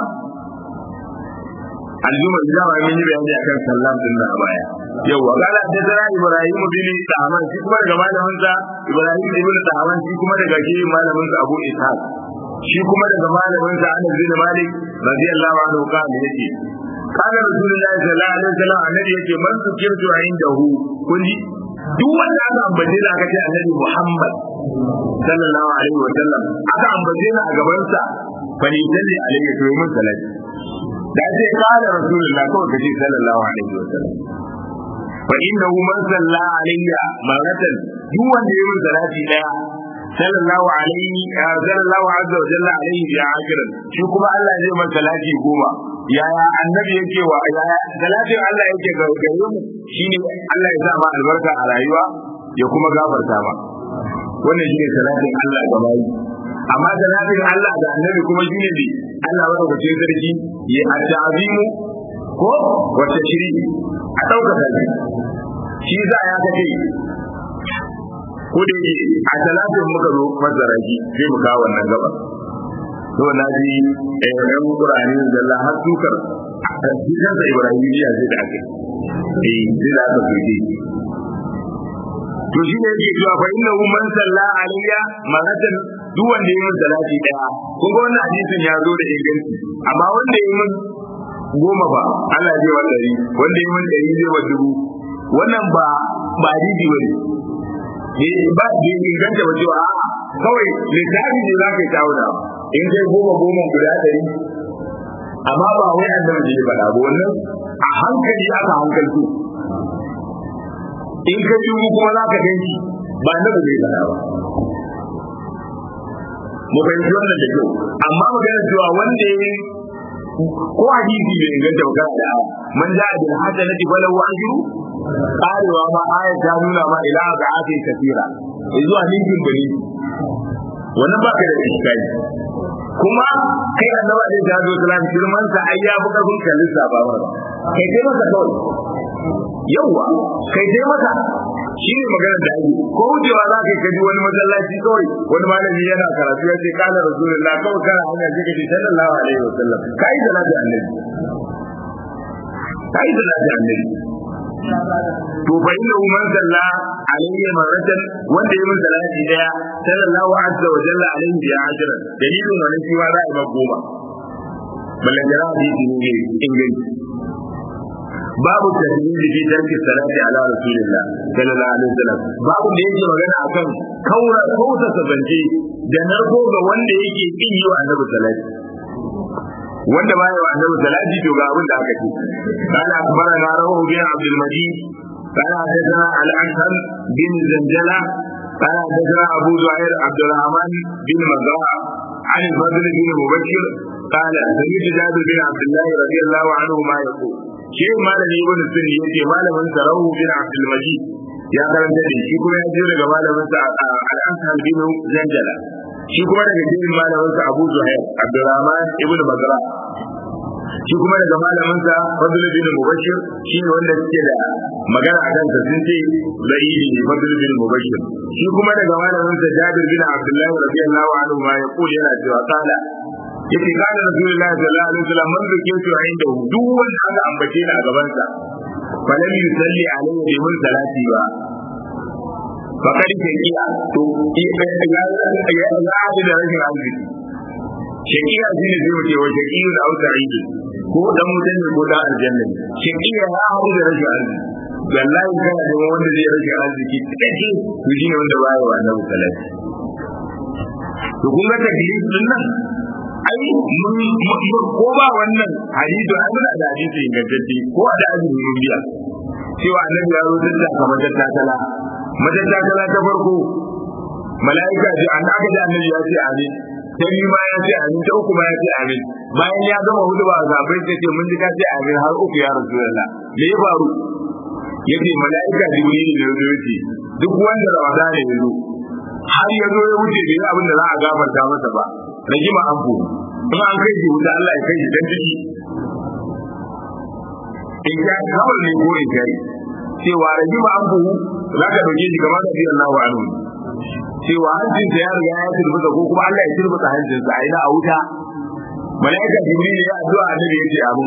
aljuma da ba mun yi bayani akan Sallam din da baya yawa qala haddathana Ibrahim bin Tahman shi kuma daga malamin sa Ibrahim ibn Tahman shi kuma daga shi malamin sa Abu Ishaq shi kuma daga malamin sa Anas bin Malik radiyallahu anhu kana yake kana rasulullahi sallallahu alaihi wasallam annabi yake man zikirtu indahu kun ji duk wanda aka ambace da aka ce annabi Muhammad sallallahu alaihi wasallam aka ambace ni a gaban sa fa ni dalli alaihi to mun salati da ce kana rasulullahi kawai kace sallallahu alaihi wasallam fa innahu man salla alayya maratan duk wanda ya mun salati daya sallallahu alaihi sallallahu azza wa jalla alaihi bi akhirin shi kuma Allah zai masa salati goma yaya annabi yake wa yaya salatin Allah yake ga gare mu shine Allah ya sa ma albarka a rayuwa ya kuma gafarta ma wannan shine salatin Allah ga bayi amma salatin Allah ga annabi kuma shine ne Allah wanda kace sarki ya ta'azimu ko wata shiri a dauka sarki shi za ya kace ko da yake a talatin muka zo fassara shi sai mu kawo wannan gaba to na ji eh ran Qur'ani da Allah har sukar shi kansa Ibrahimiya sai da ake eh sai da aka fice to shi ne yake cewa fa inna man salla alayya maratan duk wanda ya min salati daya kun ga wannan hadisin ya zo da inganci amma wanda ya min goma ba Allah zai wa dari wanda ya min dari zai wa dubu wannan ba ba hadisi bane ba da inganta ba cewa a'a kawai littafi ne za ka yi tauna in kai goma goma guda ɗari amma ba wai annabi ne faɗa ba wannan a hankali aka hankaltu in ka dubu kuma za ka ganci ba annabi ne faɗa ba mu fahimci wannan da kyau amma magana cewa wanda ya ko hadisi bai inganta magana da man ja'a bil hasanati falahu ajru karewa ma ayat ta nuna ma ila ga ake kafira zuwa ninkin bane wannan ba ka da iskari kuma kai annaba da ta zo salam girman sa ai ya buka kun kallin sa ba ba kai dai masa kawai yawa kai dai masa shi ne maganar da ake ko wucewa za ka kaji wani masallaci kawai wani malami yana karatu ya ce kana rasulullah kawai kana hanya ce kace sallallahu alaihi wasallam kai da lafiya annabi kai da lafiya annabi to fa inna man salla alayhi maratan wanda ya masa salati daya sallallahu azza wa jalla alayhi bi ajran dalilin wannan shi ma za a yi goma ballan jara hadisi ne inganci babu tasbihi fi tarki salati ala rasulillah sallallahu alaihi wasallam babu da yake magana akan kaura kauta sabance da narko ga wanda yake kin yi wa annabi salati wanda baya wa annabi salati to ga abin da aka ce kana akbarana rawu bin abdul majid kana hadathana al anham bin zanjala kana hadathana abu zuhair abdul rahman bin mazaa عن الفضل بن مبشر قال سمعت جابر بن عبد الله رضي الله عنه ما يقول شيء ما لم يكن السن يجي ما لم سره بن عبد المجيد ya karanta da shi kuma ya jiyo daga malamin sa al-Ansar bin Zanjala shi kuma daga jirin malamin sa Abu Zuhair Abdurrahman ibn Bazra shi kuma daga malamin sa Fadl bin Mubashir shi ne wanda suke da magana a kansa sun ce zaiyi ne Fadl bin Mubashir shi kuma daga malamin sa Jabir bin Abdullah radiyallahu anhu ma ya kula yana cewa kala yace kana Rasulullah sallallahu alaihi wasallam man da ke cewa inda duk wanda aka ambace ni a gaban sa falam yusalli alaihi bi mun salati ba fakar shakiya to ya ya ya da rashin arziki shakiya shi ne zai wuce wa shakiyu da auta aiki ko dan mutum ne ko dan aljanna shakiya ya haɗu da rashin arziki wallahi kana da wanda zai rashin arziki cikakke to shi ne wanda baya wa annabi salati to kun ga taklif din nan ai mun ko ba wannan hadisi ai muna da hadisi ingantacce ko da azumi mun biya cewa annabi ya zo da kamar tattakala matattakala ta farko mala'ika ji an aka ji annabi ya ce amin ta biyu ma ya ce amin ta uku ma ya ce amin bayan ya gama hudu ba zabai ta ce mun ji ka ce amin har uku ya rasu da me ya faru ya ce mala'ika jibril ne ya zo ya ce duk wanda rawada ne ya zo har ya zo ya wuce bai abin da za a gafarta masa ba rajima an bu in an kai shi wuta Allah ya kai shi dan ciki in ya kawai ne ko in kai cewa rajima an bu za ka dauke shi kamar da bi Allahu anhu cewa hancin sa ya riga ya turbuta ko kuma Allah ya turbuta hancin sa a ina a wuta malaika jibril ya addu'a annabi ya ce amin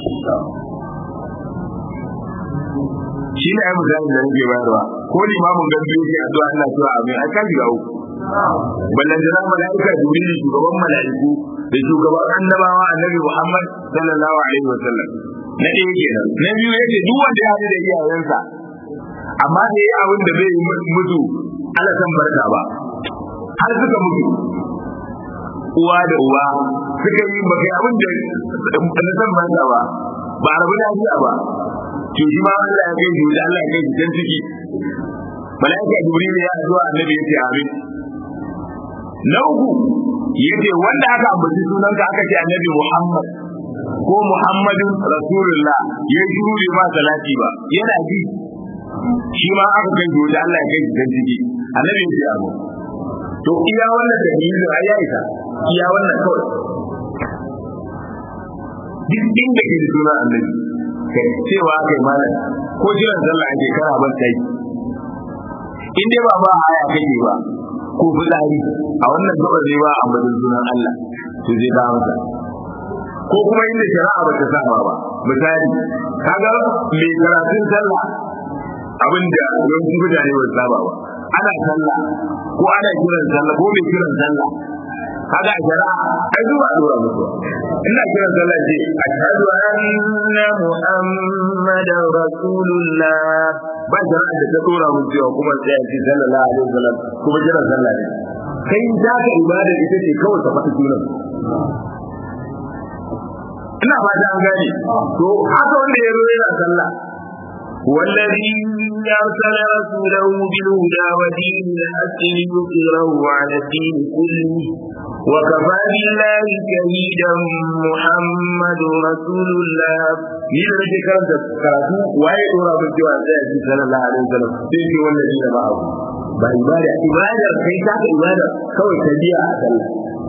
shi ne ai misali da nake bayarwa ko limamin gandu yake addu'a Allah cewa amin ai kan shiga uku ballan jira malaika jibril shugaban malaiku da shugaban annabawa annabi Muhammad sallallahu alaihi wasallam na ɗaya kenan na biyu yace duk wanda ya haɗu da iyayensa amma da yayi abin da bai mutu Allah san barka ba har suka mutu uwa da uwa suka yi baka abin da na san barka ba ba a rabu lafiya ba to shi ma Allah ya kai shi da Allah ya kai shi can ciki malaika jibril ya zo annabi yace amin na uku yace wanda aka ambaci sunanka aka ce annabi Muhammad ko Muhammadin Rasulullah ya shiru bai ba salati ba yana ji shi ma aka kai shi da Allah ya kai shi can ciki annabi yace amin to iya wannan dalilin ai ya isa iya wannan kawai duk inda ke da sunan annabi kai cewa kai malam ko jiran sallah ake kana ban sai in dai ba ba aya kake ba ko fitsari a wannan gaba zai ba a madin sunan Allah to zai ba masa ko kuma inda shari'a ba ta saba ba misali kaga mai karatun sallah abinda yawancin mutane ba su saba ba ana sallah ko ana kiran sallah ko mai kiran sallah kaga a shari'a ai zuwa dora musu ina kiran sallah ce ashhadu anna muhammadar rasulullah ba shari'a da ta dora mun cewa kuma sai a ce sallallahu alaihi wasallam kuma kiran sallah ne kai za ka ibada ita ce kawai ka faɗi sunan ina fata an gane to haka wanda ya zo yana sallah والذي أرسل رسوله بالهدى ودين الحق ليظهره على الدين كله وكفى بالله شهيدا محمد رسول الله ni da nake karanta karatu waye dora mun cewa sai ya ci sallallahu alaihi wasallam sai ce wannan ne ba abu ba ibada ibada kai ta ka ibada kawai ta biya a sallah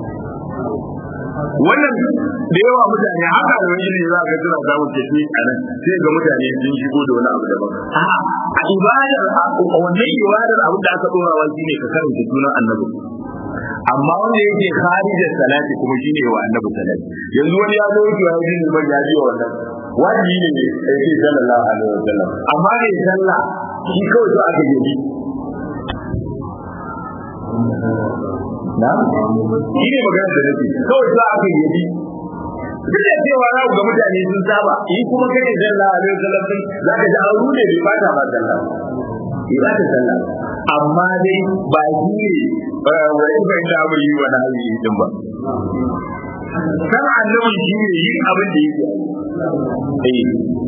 wannan da yawa mutane haka da wani ne za ka tura za mu tafi a nan sai ga mutane sun shigo da wani abu daban a ibadar wannan ibadar abin da aka dora wa shine ka karanta sunan annabi amma wanda yake kharijar salati kuma shine wa annabi salati yanzu wani ya zo yake ya ji ban ya ji wannan wajibi ne sai ce sallallahu alaihi wasallam amma ne sallah shi kawai so aka yi na shi ne magana da nake kawai za a kai yabi duk da cewa za ga mutane sun saba yi kuma kai ne sallah alaihi wasallam din za ka ji an rune bai bata ba sallah bai bata sallah amma dai ba shi ne wa in bai da abu yi wa na yi din ba kan annabi shi ne yin abin da yake eh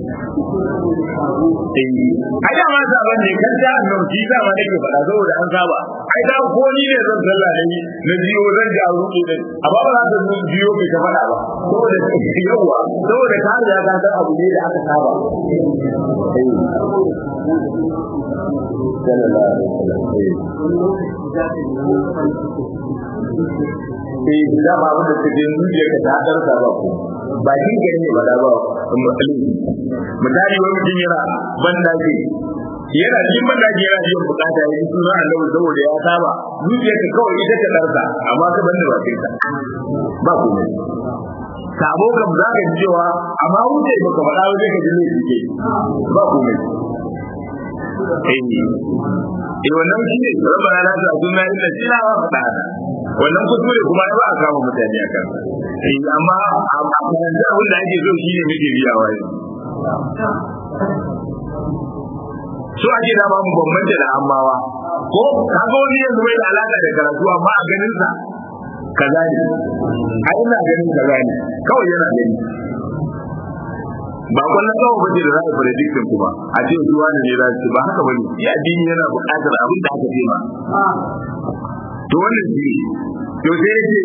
ai da ma saban ne kan ta annabi shi da ma nake faɗa saboda an saba ai da ko ni ne zan sallah da ni na biyo zan ji a ruɗe din amma ba za ka zo biyo kai ka faɗa ba saboda yawa saboda ka riga ka san abu ne da aka saba sallallahu alaihi wasallam eh da ba abin da kake zuciya ka ta darsa ba ko ba shi ke ne ba da ba misali wani mutum yana ban dake yana cikin ban dake yana biyan bukata ya yi suna annabi saboda ya saba zuciya ka kawai ita ta darsa amma ka banda ba kai ba ku ne sabo kam za ka ji cewa amma wuce baka faɗa ba sai ka ji ne suke ba ku ne eh wannan shi ne rabbana la ta'tunna illa sila wa fada wannan kuskure kuma ya ba a kama mutane a kan eh amma a yanzu abin da ake so shi ne muke biyawa yanzu so ake da ba mu bambanta da ammawa ko kaga wani yanzu bai da alaka da karatu amma a ganin sa kaza ne a ina ganin kaza ne kawai yana gani ba kwallon kawai bace da za a prediction kuma a ce su wani ne za su ba haka bane shi addini yana buƙatar abin da aka ce ma to wannan shi to sai ce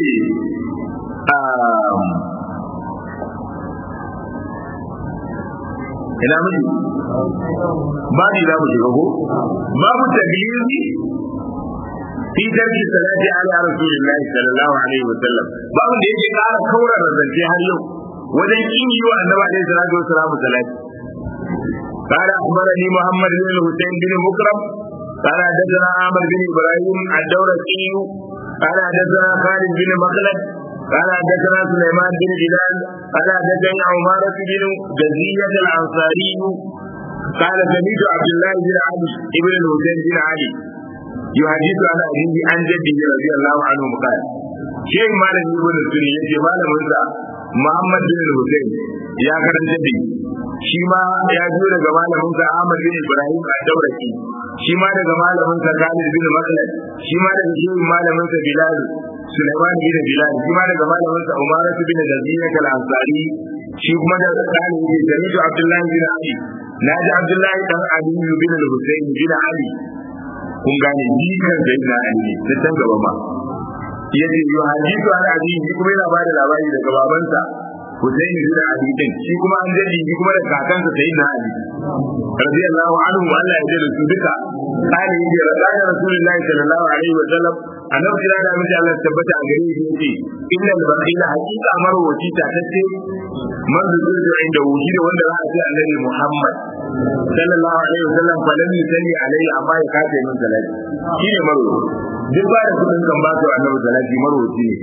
ina miji ba ni za mu shiga ko babu taglizi fi tarki salati ala rasulillahi sallallahu alaihi wa sallam babu da yake ƙara kaura zance har yau wajen kin yi wa annabi alaihi salatu wa salam salati قال أخبرني محمد بن الحسين بن مكرم قال حدثنا عامر بن إبراهيم الدورقي قال حدثنا خالد بن مخلد قال حدثنا سليمان بن بلال قال حدثنا عمارة بن جزية الأنصاري قال سمعت عبد الله بن علي ابن الحسين بن علي يحدث عن أبيه عن جده رضي الله عنه قال شيخ مالك ابن السني يجي مالك محمد بن الحسين يا كرم جدي shi ma ya biyo daga malamin sa Ahmad bin Ibrahim ad-Dawraki shi ma daga malamin sa Khalid bin Makhlad shi ma daga shehin malamin sa Bilal Sulaiman bin Bilal shi ma daga malamin sa Umar bin Yazid al-Ansari shi kuma da Khalid bin Jarir Abdullah bin Ali naji Abdullah dan Ali bin Hussein bin Ali kun gane jikan sayyidina Ali da can gaba ma yace yu hadithu an abi shi kuma yana bada labari daga babansa Hussein bin Ali din shi kuma an jadi shi kuma da kakansa sayyidina Ali radiyallahu anhu Allah ya jira su duka kale yace rasulullahi rasulullahi sallallahu alaihi wa sallam annabi da da miji Allah tabbata a gare shi yace innal baqila haqiqa marwaci ta tace man zuzu inda wuji da wanda za a ce annabi Muhammad sallallahu alaihi wa sallam fa lam yusalli alaihi amma ya kace min salati shine marwaci duk ba da kudin kan ba su annabi salati marwaci ne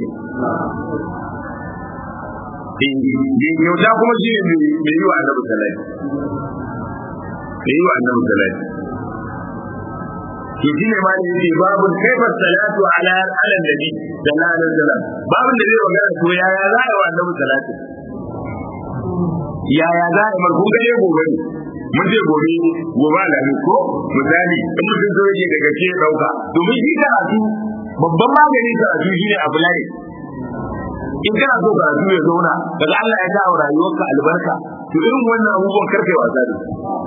kyauta kuma shi ne mai yi wa annabi salati mai yi wa annabi salati ke shi ne ma da yake babu kaifar salatu ala ala nabi sallallahu alaihi wasallam babu da zai magana to yaya za a yi wa annabi salati yaya za a yi marhum gare gobe ne mun ce gobe gobe da ko misali in mutum zo yake daga ke dauka domin shi karatu babban magani karatu shine abu lai in kana so karatu ya zauna daga Allah ya dawo rayuwarka albarka to irin wannan abubuwan karfe wasa da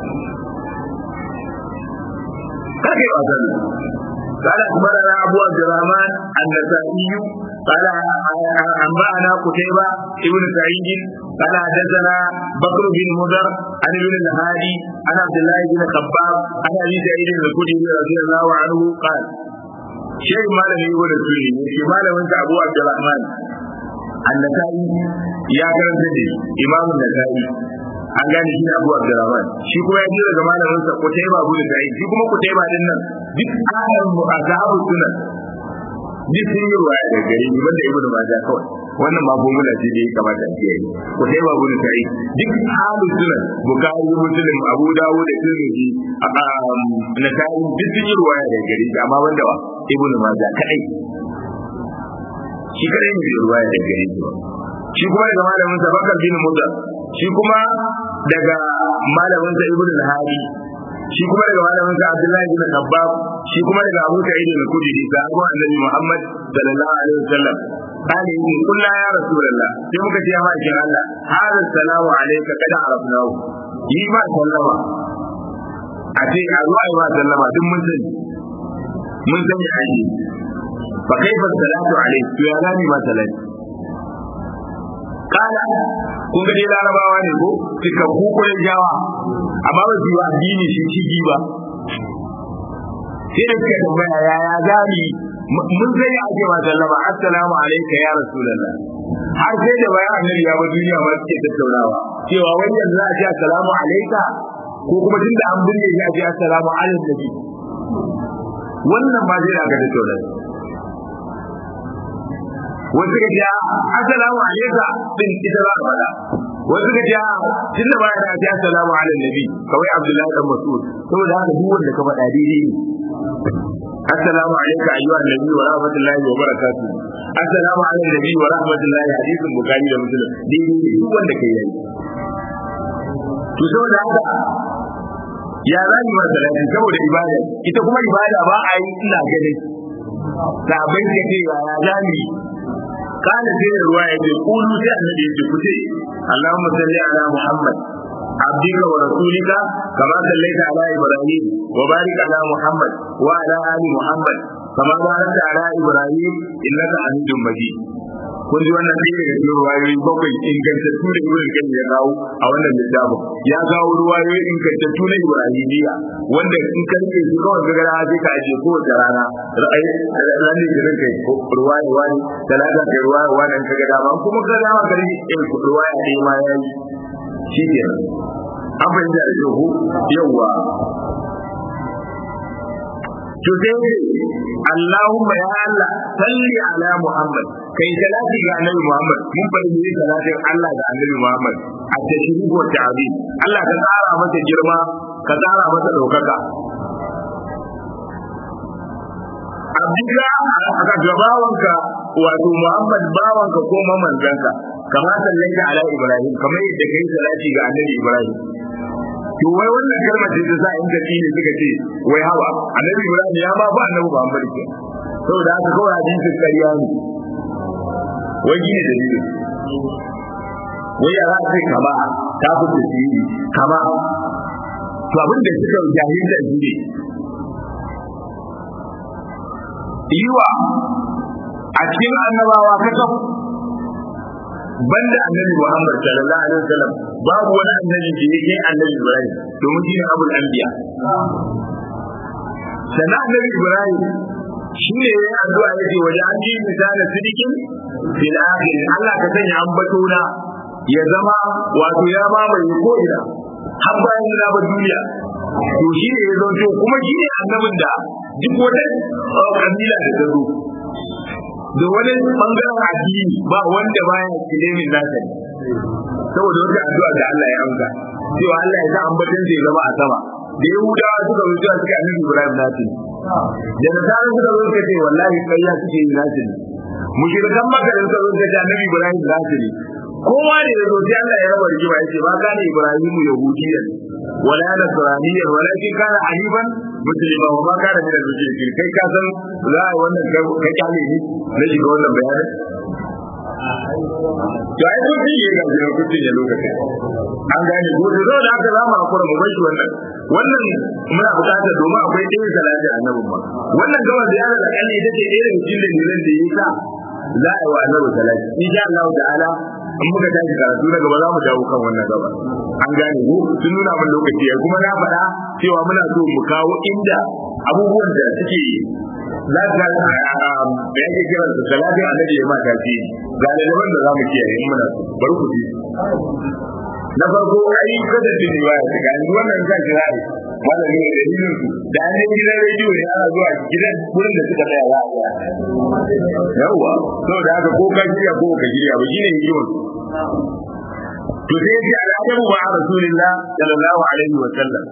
karfe wasa da قال أخبرنا أبو عبد الرحمن النسائي قال أنبأنا قتيبة ابن سعيد قال حدثنا بكر بن مضر عن ابن الهادي عن عبد الله بن خباب عن أبي سعيد الخدري رضي الله عنه قال شيء ما لم يقول السني شيء ما لم أبو عبد الرحمن annasa'i ya karanta da imamun nasa'i an gane shi ne abu abdurrahman shi kuma ya ji daga malamin sa kutaiba abu da sa'i shi kuma kutaiba din nan duk ayan mu a zahabu sunan duk sun yi ruwaya da gare ni banda ibnu majah kawai wannan ma formula ce da ya kamata a kiyaye kutaiba abu da sa'i duk ahalu sunan bukari muslim abu dawud da tirmidhi nasa'i duk sun yi ruwaya da gare shi amma banda wa ibnu majah kadai shi kadai ne ruwa ya daga gare shi shi kuma daga malamin sa bakar bin muda shi kuma daga malamin sa ibnu al-hadi shi kuma daga malamin sa abdullahi bin abbab shi kuma daga abu sa'id al-khudri da abu annabi muhammad sallallahu alaihi wasallam قال إن قلنا يا رسول الله sai muka ce ya ma'aikin Allah hada salamu alayka kada arafnahu yi ma sallama a ce a zuwa yi ma sallama duk mun sani mun sani a yi fa kaifa salatu alayhi to ya gani ma salati kala kun ga dai larabawa ne ko suka kukurin jawa amma ba su yi addini shi shigi ba sai da suka tambaya yaya gani mun sai ya ake ma sallama assalamu alayka ya rasulullah har sai da bayan annabi ya ba duniya ma suke tattaunawa cewa wani yanzu za a ce assalamu alayka ko kuma tunda an binne shi a ce assalamu alayka wannan ma zai aka tattauna wasu ka ce assalamu alayka din ita za a faɗa wasu ka ce tunda baya da ce assalamu ala nabi kawai abdullahi dan mas'ud saboda haka duk wanda ka faɗa daidai ne assalamu alayka ayyuha nabi wa rahmatullahi wa barakatuh assalamu ala nabi wa rahmatullahi hadisin bukhari da muslim daidai ne duk wanda kai yayi to saboda haka ya za ni masa lafi saboda ibada ita kuma ibada ba a yi ina ganin sabai da ce ya za ni kana sai da ruwa ya ce kulu sai annabi ya ce ku ce Allahumma salli ala Muhammad عبدك ورسولك كما صليت على ابراهيم وبارك على محمد وعلى ال محمد كما باركت على ابراهيم انك حميد مجيد kun ji wannan ɗaya daga cikin ruwayoyi bakwai ingantattu da ibn kan ya kawo a wannan littafin ya kawo ruwayoyi ingantattu na ibrahimiyya wanda in ka rike su kawai ga gara sai ka aje kowace rana ra'ayi ranar da ranka ruwaya wani talata kai ruwaya wani ka ga dama kuma ka dama ka rike ruwaya ɗaya ma ya yi shi ke an fahimta da yau yauwa to sai Allahumma ya Allah salli ala Muhammad kai salati ga Annabi Muhammad mun fadi ne salatin Allah ga Annabi Muhammad a tashrihu wa ta'zim Allah ka tsara masa girma ka tsara masa daukaka Abdika aka gabawanka wato Muhammad bawanka ko mamanzanka kama sallaita ala Ibrahim kamar yadda kai salati ga Annabi Ibrahim to wai wannan kalmar ce ta sa in tafi ne suka ce wai hawa annabi ibrahim ya ma ba annabi muhammad ke saboda haka kawai hadisin ƙarya ne wai gine dalilin wai ya za kama ta fi tasiri kama to abin da suka jahilta shi ne yiwa a cikin annabawa kasaf banda annabi Muhammad sallallahu alaihi wasallam babu wani annabi da yake annabi Ibrahim domin shi ne abul anbiya sannan annabi Ibrahim shi ne ya addu'a yake waje an ji misalin sidikin fil akhir Allah ka sanya ambato na ya zama wato ya mamaye ko ina har bayan na ba duniya to shi ne ya zonto kuma shi ne annabin da duk wata kabila da ta zo da wani bangaren addini ba wanda baya kilimin nasa ne saboda wata addu'a da Allah ya amsa cewa Allah ya sa ambatan zai zama a sama da Yahudawa suka zo cewa suka annabi Ibrahim nasi da nasara suka zo suka ce wallahi kayya suke yi nasi ne mushrikan makka da suka zo suka ce annabi Ibrahim nasi ne kowa da ya zo sai Allah ya raba rigima yace ba kana Ibrahim yahudiyyan wala nasraniyyan walakin kana haniban muslima wa ma kana min al-mushrikin kai ka san za a wannan ka kyale ni na shiga wannan bayanin to ai kun ji ga ga kun ji lokacin an gane ko da zo da aka zama hakura mu bar shi wannan wannan muna bukatar domin akwai ɗaya salati annabin ma wannan gaba ziyara da kalli ita ce ɗaya daga cikin dalilan da yasa za a yi wa annabi salati insha Allah ta'ala in muka tashi karatu na gaba za mu dawo kan wannan gaba an gane ko sun nuna min lokaci ya kuma na faɗa cewa muna so mu kawo inda abubuwan da suke za ka da yake kira su salatin annabi ya mata ce ga lalaban da za mu kiyaye in muna so bari ku ji na farko ai kada da riwaya ta ga yanzu wannan zan kira ne malami da dalilin su da an yi gidan rediyo ne ana zuwa gidan wurin da suka tsaya za a yawa saboda haka ko ka shirya ko ka shirya ba shine hikimar to sai ya ce al'adabu ba rasulullah sallallahu alaihi wa sallam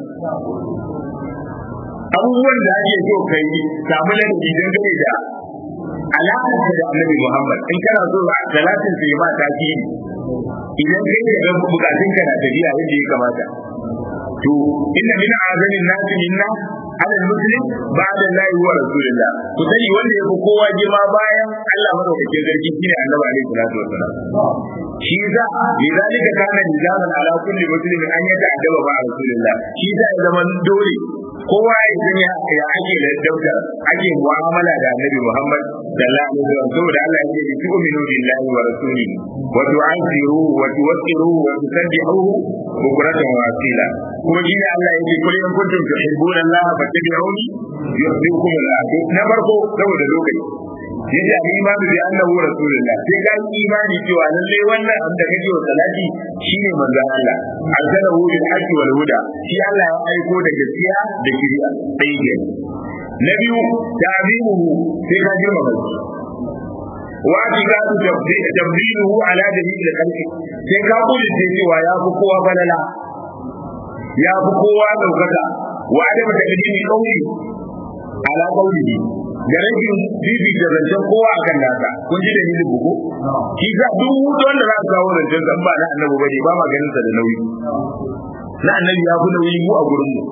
abubuwan da ake so kai samu ladabi dangane da alaƙar da annabi Muhammad in kana so a salatin sai ma ta ki idan kai da ga bukatun ka na tafiya yadda ya kamata to inna min azamin nasi minna ala muslim ba'da Allah wa rasulillah ku sani wanda yafi kowa girma bayan Allah madaukakin sarki shine annabi alaihi salatu wassalam shi za lidalika kana nizaman ala kulli muslimin an yata adaba ba rasulillah shi za ya zama dole kowa ya sani ya ake da dauka ake mu'amala da annabi Muhammad sallallahu alaihi wasallam saboda Allah ya ce tu'minu billahi wa rasulihi wa tu'azziruhu wa tuwaqqiruhu wa tusabbihuhu bukratan wa asila kuma shi ne Allah ya ce kul in kuntum tuhibbuna Allah fattabi'uni yuhibbukum Allah na farko saboda lokaci yace a imani bi annahu rasulullah sai ka yi imani cewa lalle wannan abin da kake wa salati shine manzon Allah arsalahu bil haqqi wal huda shi Allah ya aiko da gaskiya da shari'a sai ke na biyu ta'zimuhu sai ka girmama shi wa atiqadu tabdiluhu ala dalil al-khalqi sai ka kula cewa ya fi kowa balala ya fi kowa daukaka wa adama taqdimi qawli ala qawlihi da rashin bibi da zancen kowa akan nasa kun ji dalilin buku shi za duk wanda za ka kawo zancen san ba na annabi bane ba ma ganin sa da nauyi na annabi ya fi nauyi mu a gurin mu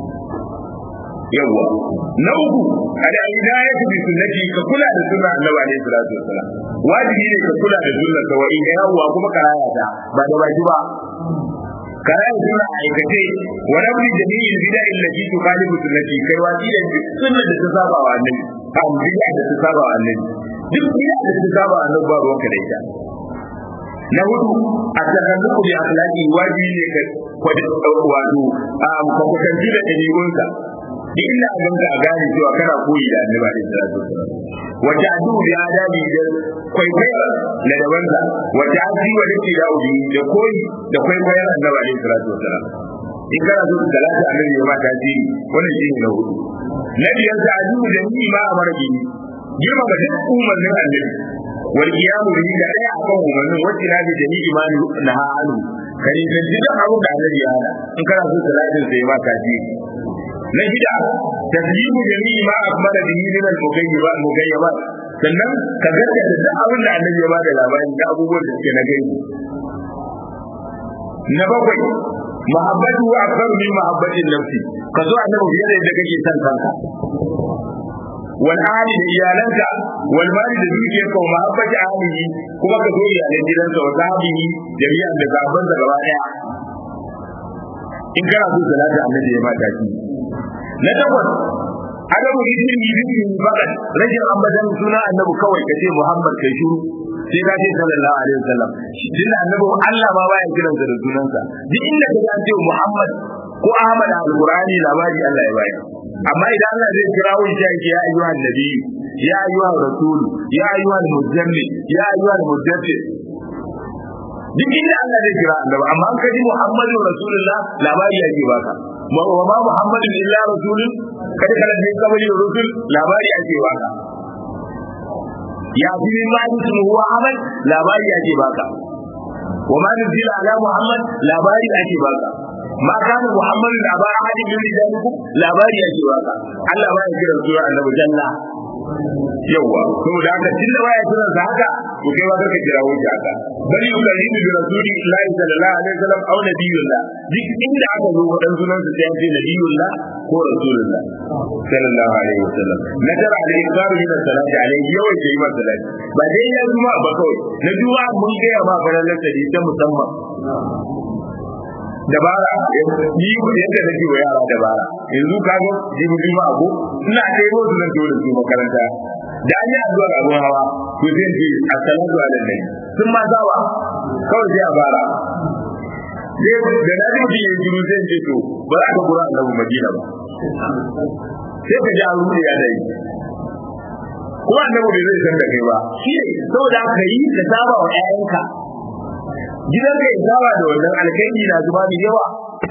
yawa na uku kada ina ya fi sunnati ka kula da sunna annabi alaihi salatu wassalam wajibi ne ka kula da sunna ka wai da yawa kuma karaya ta ba da baki ba karaya sunna aikace wa rabbi jami'il bid'a allati tukhalifu sunnati kai wasi da sunna da ta saba wa annabi am bid'a da ta saba wa annabi duk bid'a da ta saba wa annabi ba ruwanka da ita na hudu a takalluku bi akhlaqi wajibi ne ka kwada wato a kwakwatanci da ɗabi'unsa duk inda a ganka a gane cewa kana koyi da annabi alaihi salatu wasallam wata adu bi adabi da kwaikwaya na dabansa wata asi wa dake da ubi da koyi da kwaikwayar annabi alaihi salatu wasallam in kana so ka lati annabi ya ma tasiri wannan shi ne na hudu na biyar sa adu da ni ma a mara gini girma ga duk umarnin annabi wal qiyamu bihi da daya akan umarnin wacce na da jami'i ma na halu kare da duk abin da annabi ya hada in kana so ka lati sai ma tasiri na shida taslimu jami'i ma akmala bihi min al-mugayyibat mugayyibat sannan ka gaskata duk abin da annabi ya ba da labari da abubuwan da suke na gaibi na bakwai mahabbatu wa akbaru min mahabbatin nafsi ka so annabi fiye da yadda kake son kanka wal ahli da iyalanka wal mali da dukiyarka wa mahabbati ahlihi kuma ka so iyalan gidansa wa sahbihi jami'an da gaban da gaba daya in kana so salatu annabi ya mata shi na takwas adamu ismin yidin fakat rashin ambatan suna annabi kawai kace muhammad kai shuru sai ka ce sallallahu alaihi wasallam din annabi Allah ma baya kiran da sunansa duk inda ka ga ce muhammad ko ahmad alqurani labari Allah ya bayar amma idan Allah zai kira wani shi yake ya ayyuhan nabi ya ayyuhan rasul ya ayyuhan muzammil ya ayyuhan mudaththir duk inda Allah zai kira annabi amma an kaji muhammadu rasulullah labari yake baka wa ma muhammadun illa rasulun kada kana jin kabari rusul labari ake baka ya fi min ma ismu huwa ahmad labari ake baka wa ma nuzila ala muhammad labari ake baka ma kana muhammadun aba ahadin min rijalikum labari ake baka Allah ba ya kira sura annabi janna yawa saboda haka tun da baya kiran sa haka to kai ba ka kira wuce haka bari ku kalli bi rasuli Allah sallallahu alaihi wasallam au nabiyullah duk inda aka zo wadan sunan sa sai an ce nabiyullah ko rasulullah sallallahu alaihi wasallam na tara alaihi karu min salati alaihi yawan ke yi masa salati ba dai ya juma ba kawai na juma mun ga ya ba faralar sa ta musamman dabara ni yadda nake wa yara dabara yanzu ka ga jibi juma ko ina dai ko zan dole su makaranta da an yi addu'ar abun hawa to zai ce assalamu alaikum sun ma zawa kawai sai a fara sai da na ji mutum ya jiru zai ce to ba za ka kura annabi madina ba sai ka ji an rude ya dai kuma annabi bai zai san da kai ba shi saboda ka yi ka saba wa ƴaƴanka gidan ka ya saba da wannan alkhairi na zuba da yawa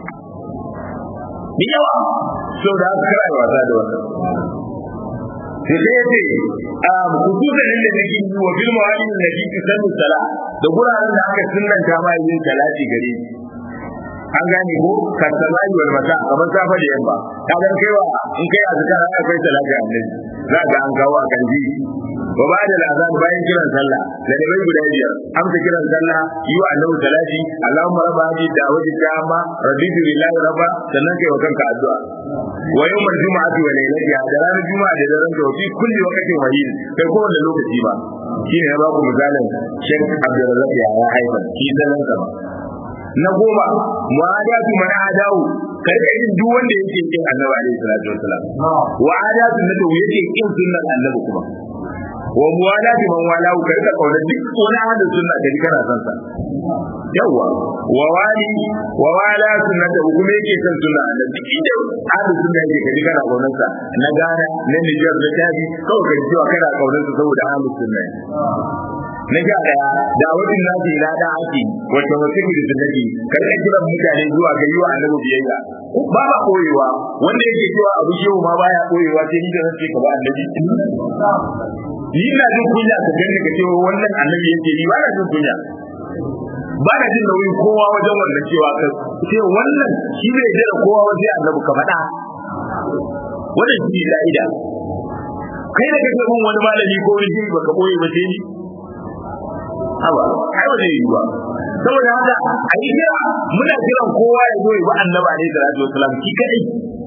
da yawa saboda haka kana wasa da wannan sai sai yace a kususan da nake yi wa bil mawalin da nake sanu sala da guraren da aka sunnanta ma yin salati gare shi an gane ko kasalai wal mata kamar safa da yamma ka ga kaiwa in kai azkar aka kai salati annabi za ga an kawo akan ji wa ba da azan bayan kiran sallah da da bai guda biyar amsa kiran sallah yi wa annabi salati allahumma rabba hadi da'wati tamma raditu lillahi rabba sannan kai wa kanka addu'a wa yawmal jumu'ati wa laylatiha da ranar juma'a da daren da fi kulli waqtin wahid kai ko wanda lokaci ba shine ya ba ku misalin Sheikh Abdulrazak ya haifa shi sallan sa na goma mu'adatu man adawu karka yin duk wanda yake kin annabi alaihi salatu wasalam wa adatu na to yake kin sunnar annabi kuma wa muwalati man walahu karka kauna duk wani ahli sunna da kana san sa yawa wa wali wa wala sunnata kuma yake san sunna annabi inda ahli sunna yake kaji kana kaunar sa na gana na Niger da Tabi kawai kaji cewa kana kaunar sa saboda ahli sunna na ga daya da wajen nasu ila da ake wacce wasu da sunnati kar ka kiran mutane zuwa ga yiwa annabi biyayya ba ba koyewa wanda yake cewa abu shehu ma baya koyewa sai ni da nake ka ba annabi ni ina jin kunya ka gani ka cewa wannan annabi yake ni ba na jin kunya ba na jin nauyin kowa wajen wannan cewa ka ce wannan shi bai jira kowa wajen annabi ka faɗa wannan shi ne ka'ida kai da kake bin wani malami ko wani jini baka koyi ba sai ni haba ai ba zai yi ba saboda haka a yi kira muna kiran kowa ya zo ya bi annabi alaihi salatu wasalam ki kadai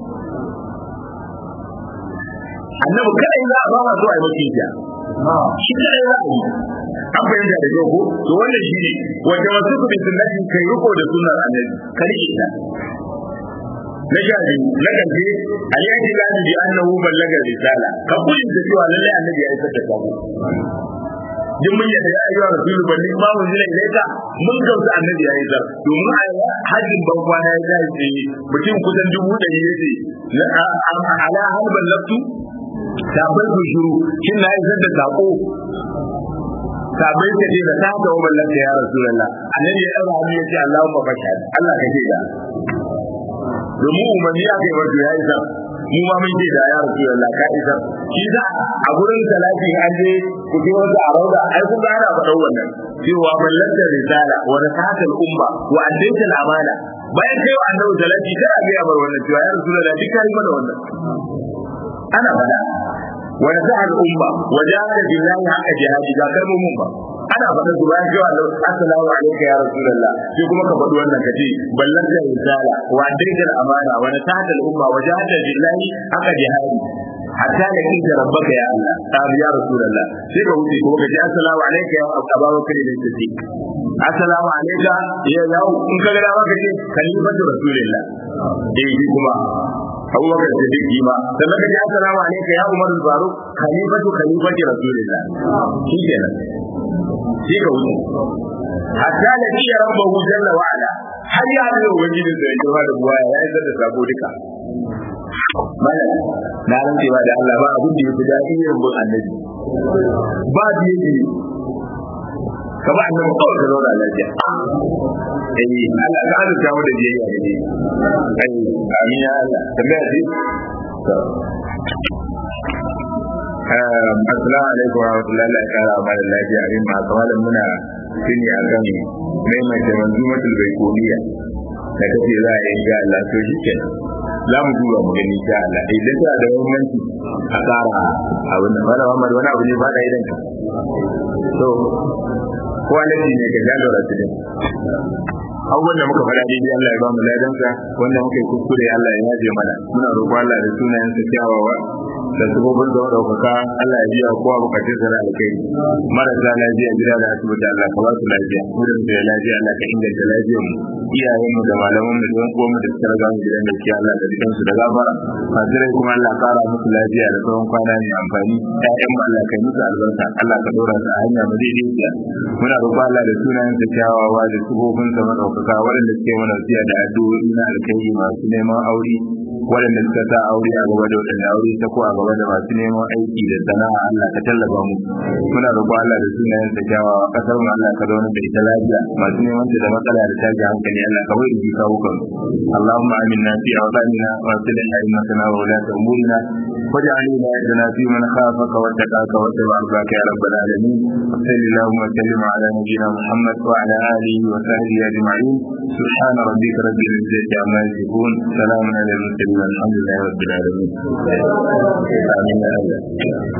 annabi kadai za a ba ma so a yi mace ta shi kadai za a yi an fahimta da kyau ko to wannan shi ne wanda wasu ku bi sunnati kai riko da sunnar annabi ka rike ta na sha biyu na ƙarshe aliyaji lani bi annahu ballaga risala ka kudin da cewa lallai annabi ya isar da sako duk mun yadda ya ayyuka rasulu balli ma mun zila ilaika mun gamsu annabi ya yi zar domin a hajjin ban kwana ya zai ce mutum kusan dubu ɗari ya ce ala hal ballabtu sabai ku shiru shin na isar da sako sabai ka ce da ta ga ballabta ya rasulullah annabi ya ɗaga hannu ya ce allahumma fashhad Allah ka ce da domin umarni aka yi wato ya isa mu ma mun ce da ya rasu da ka isa shi za a gurin salati an je ku ji wasu a rauda ai kun gana faɗa wannan cewa ballanta risala wa rasatul umma wa addayta amana bayan kai wa annabi salati kada ga ya bar wannan cewa ya rasu da duk kai mana wannan ana faɗa wa nasahal umma wa jahada billahi haqqa jihadi ga kalmomin ba ana faɗa su bayan cewa assalamu alaikum ya rasulullah sai kuma ka faɗi wannan kace ballan da risala wa daidal amana wa nasahata al-umma wa jahada billahi aka jihadi hatta da kinta rabbaka ya Allah ta ya rasulullah sai ka wuce kuma kace assalamu alaikum ya abubakar da siddiq assalamu alaikum ya yau in ka ga dama kace khalifatu rasulullah eh kuma abubakar da siddiq ma sannan kace assalamu alaikum ya umar al-faruq khalifatu khalifati rasulullah shi kenan shi ka wuce hatta da iya rabbahu jalla wa ala har ya da ubangiji da ya da buwa ya yi da sabo duka mana na rantsewa da Allah ba abin da yafi daɗi irin bin annabi ba da yake ka ba annabi kawai ka zauna lafiya eh Allah ka azurta mu da biyayya da ne ai amin ya Allah tambaya ce Assalamu alaikum wa rahmatullahi wa barakatuh wa lafiya amin ma kamalan muna shine akan maimaita manzumatul baikoniya da kace za a yi ga Allah to shikenan za mu duba mu gani sha Allah idan ta da muhimmanci a tsara abin da fara Muhammad wani abu ne ba da idan ka to quality ne ga galo rasulun abubuwan da muka faɗa daidai Allah ya ba mu ladansa wanda muka yi kuskure Allah ya yaje mana muna roƙon Allah da sunayensa kyawawa da sabobin da ɗaukaka Allah ya biya kowa bukatun sa na alkhairi marasa lafiya gida da asibiti Allah ka ba su lafiya wurin da ya lafiya Allah ka inganta lafiyar mu iyayen mu da malaman mu da uwan mu da suka raga mu gidan gaskiya Allah da dukan su da gafara fasirai kuma Allah kara musu lafiya da tsawon kwana mai amfani ƴaƴan mu Allah kai musu albarka Allah ka dora su a hanya mu daidaiciya muna roƙon Allah da sunayen sa kyawawa da sabobin sa madaukaka waɗanda suke mana wasiya da addu'o'i na alkhairi masu neman aure waɗanda suka sa aure a gaba da waɗanda aure ta ko a gaba da masu neman aiki da sana'a Allah ka tallafa mu muna roƙon Allah da sunayen sa kyawawa kasar mu Allah ka zauna da ita lafiya masu neman ta da matsala da tashi hankali Allah ka wai jika wukan Allahumma aminna fi awdanina wa aslih a'immatana wa ulata umurina واجعل ولايتنا في من خافك واتقاك واتبع رضاك يا رب العالمين وصل اللهم وسلم على نبينا محمد وعلى اله وصحبه اجمعين سبحان ربك رب العزه عما يصفون سلام على المرسلين والحمد لله رب العالمين امين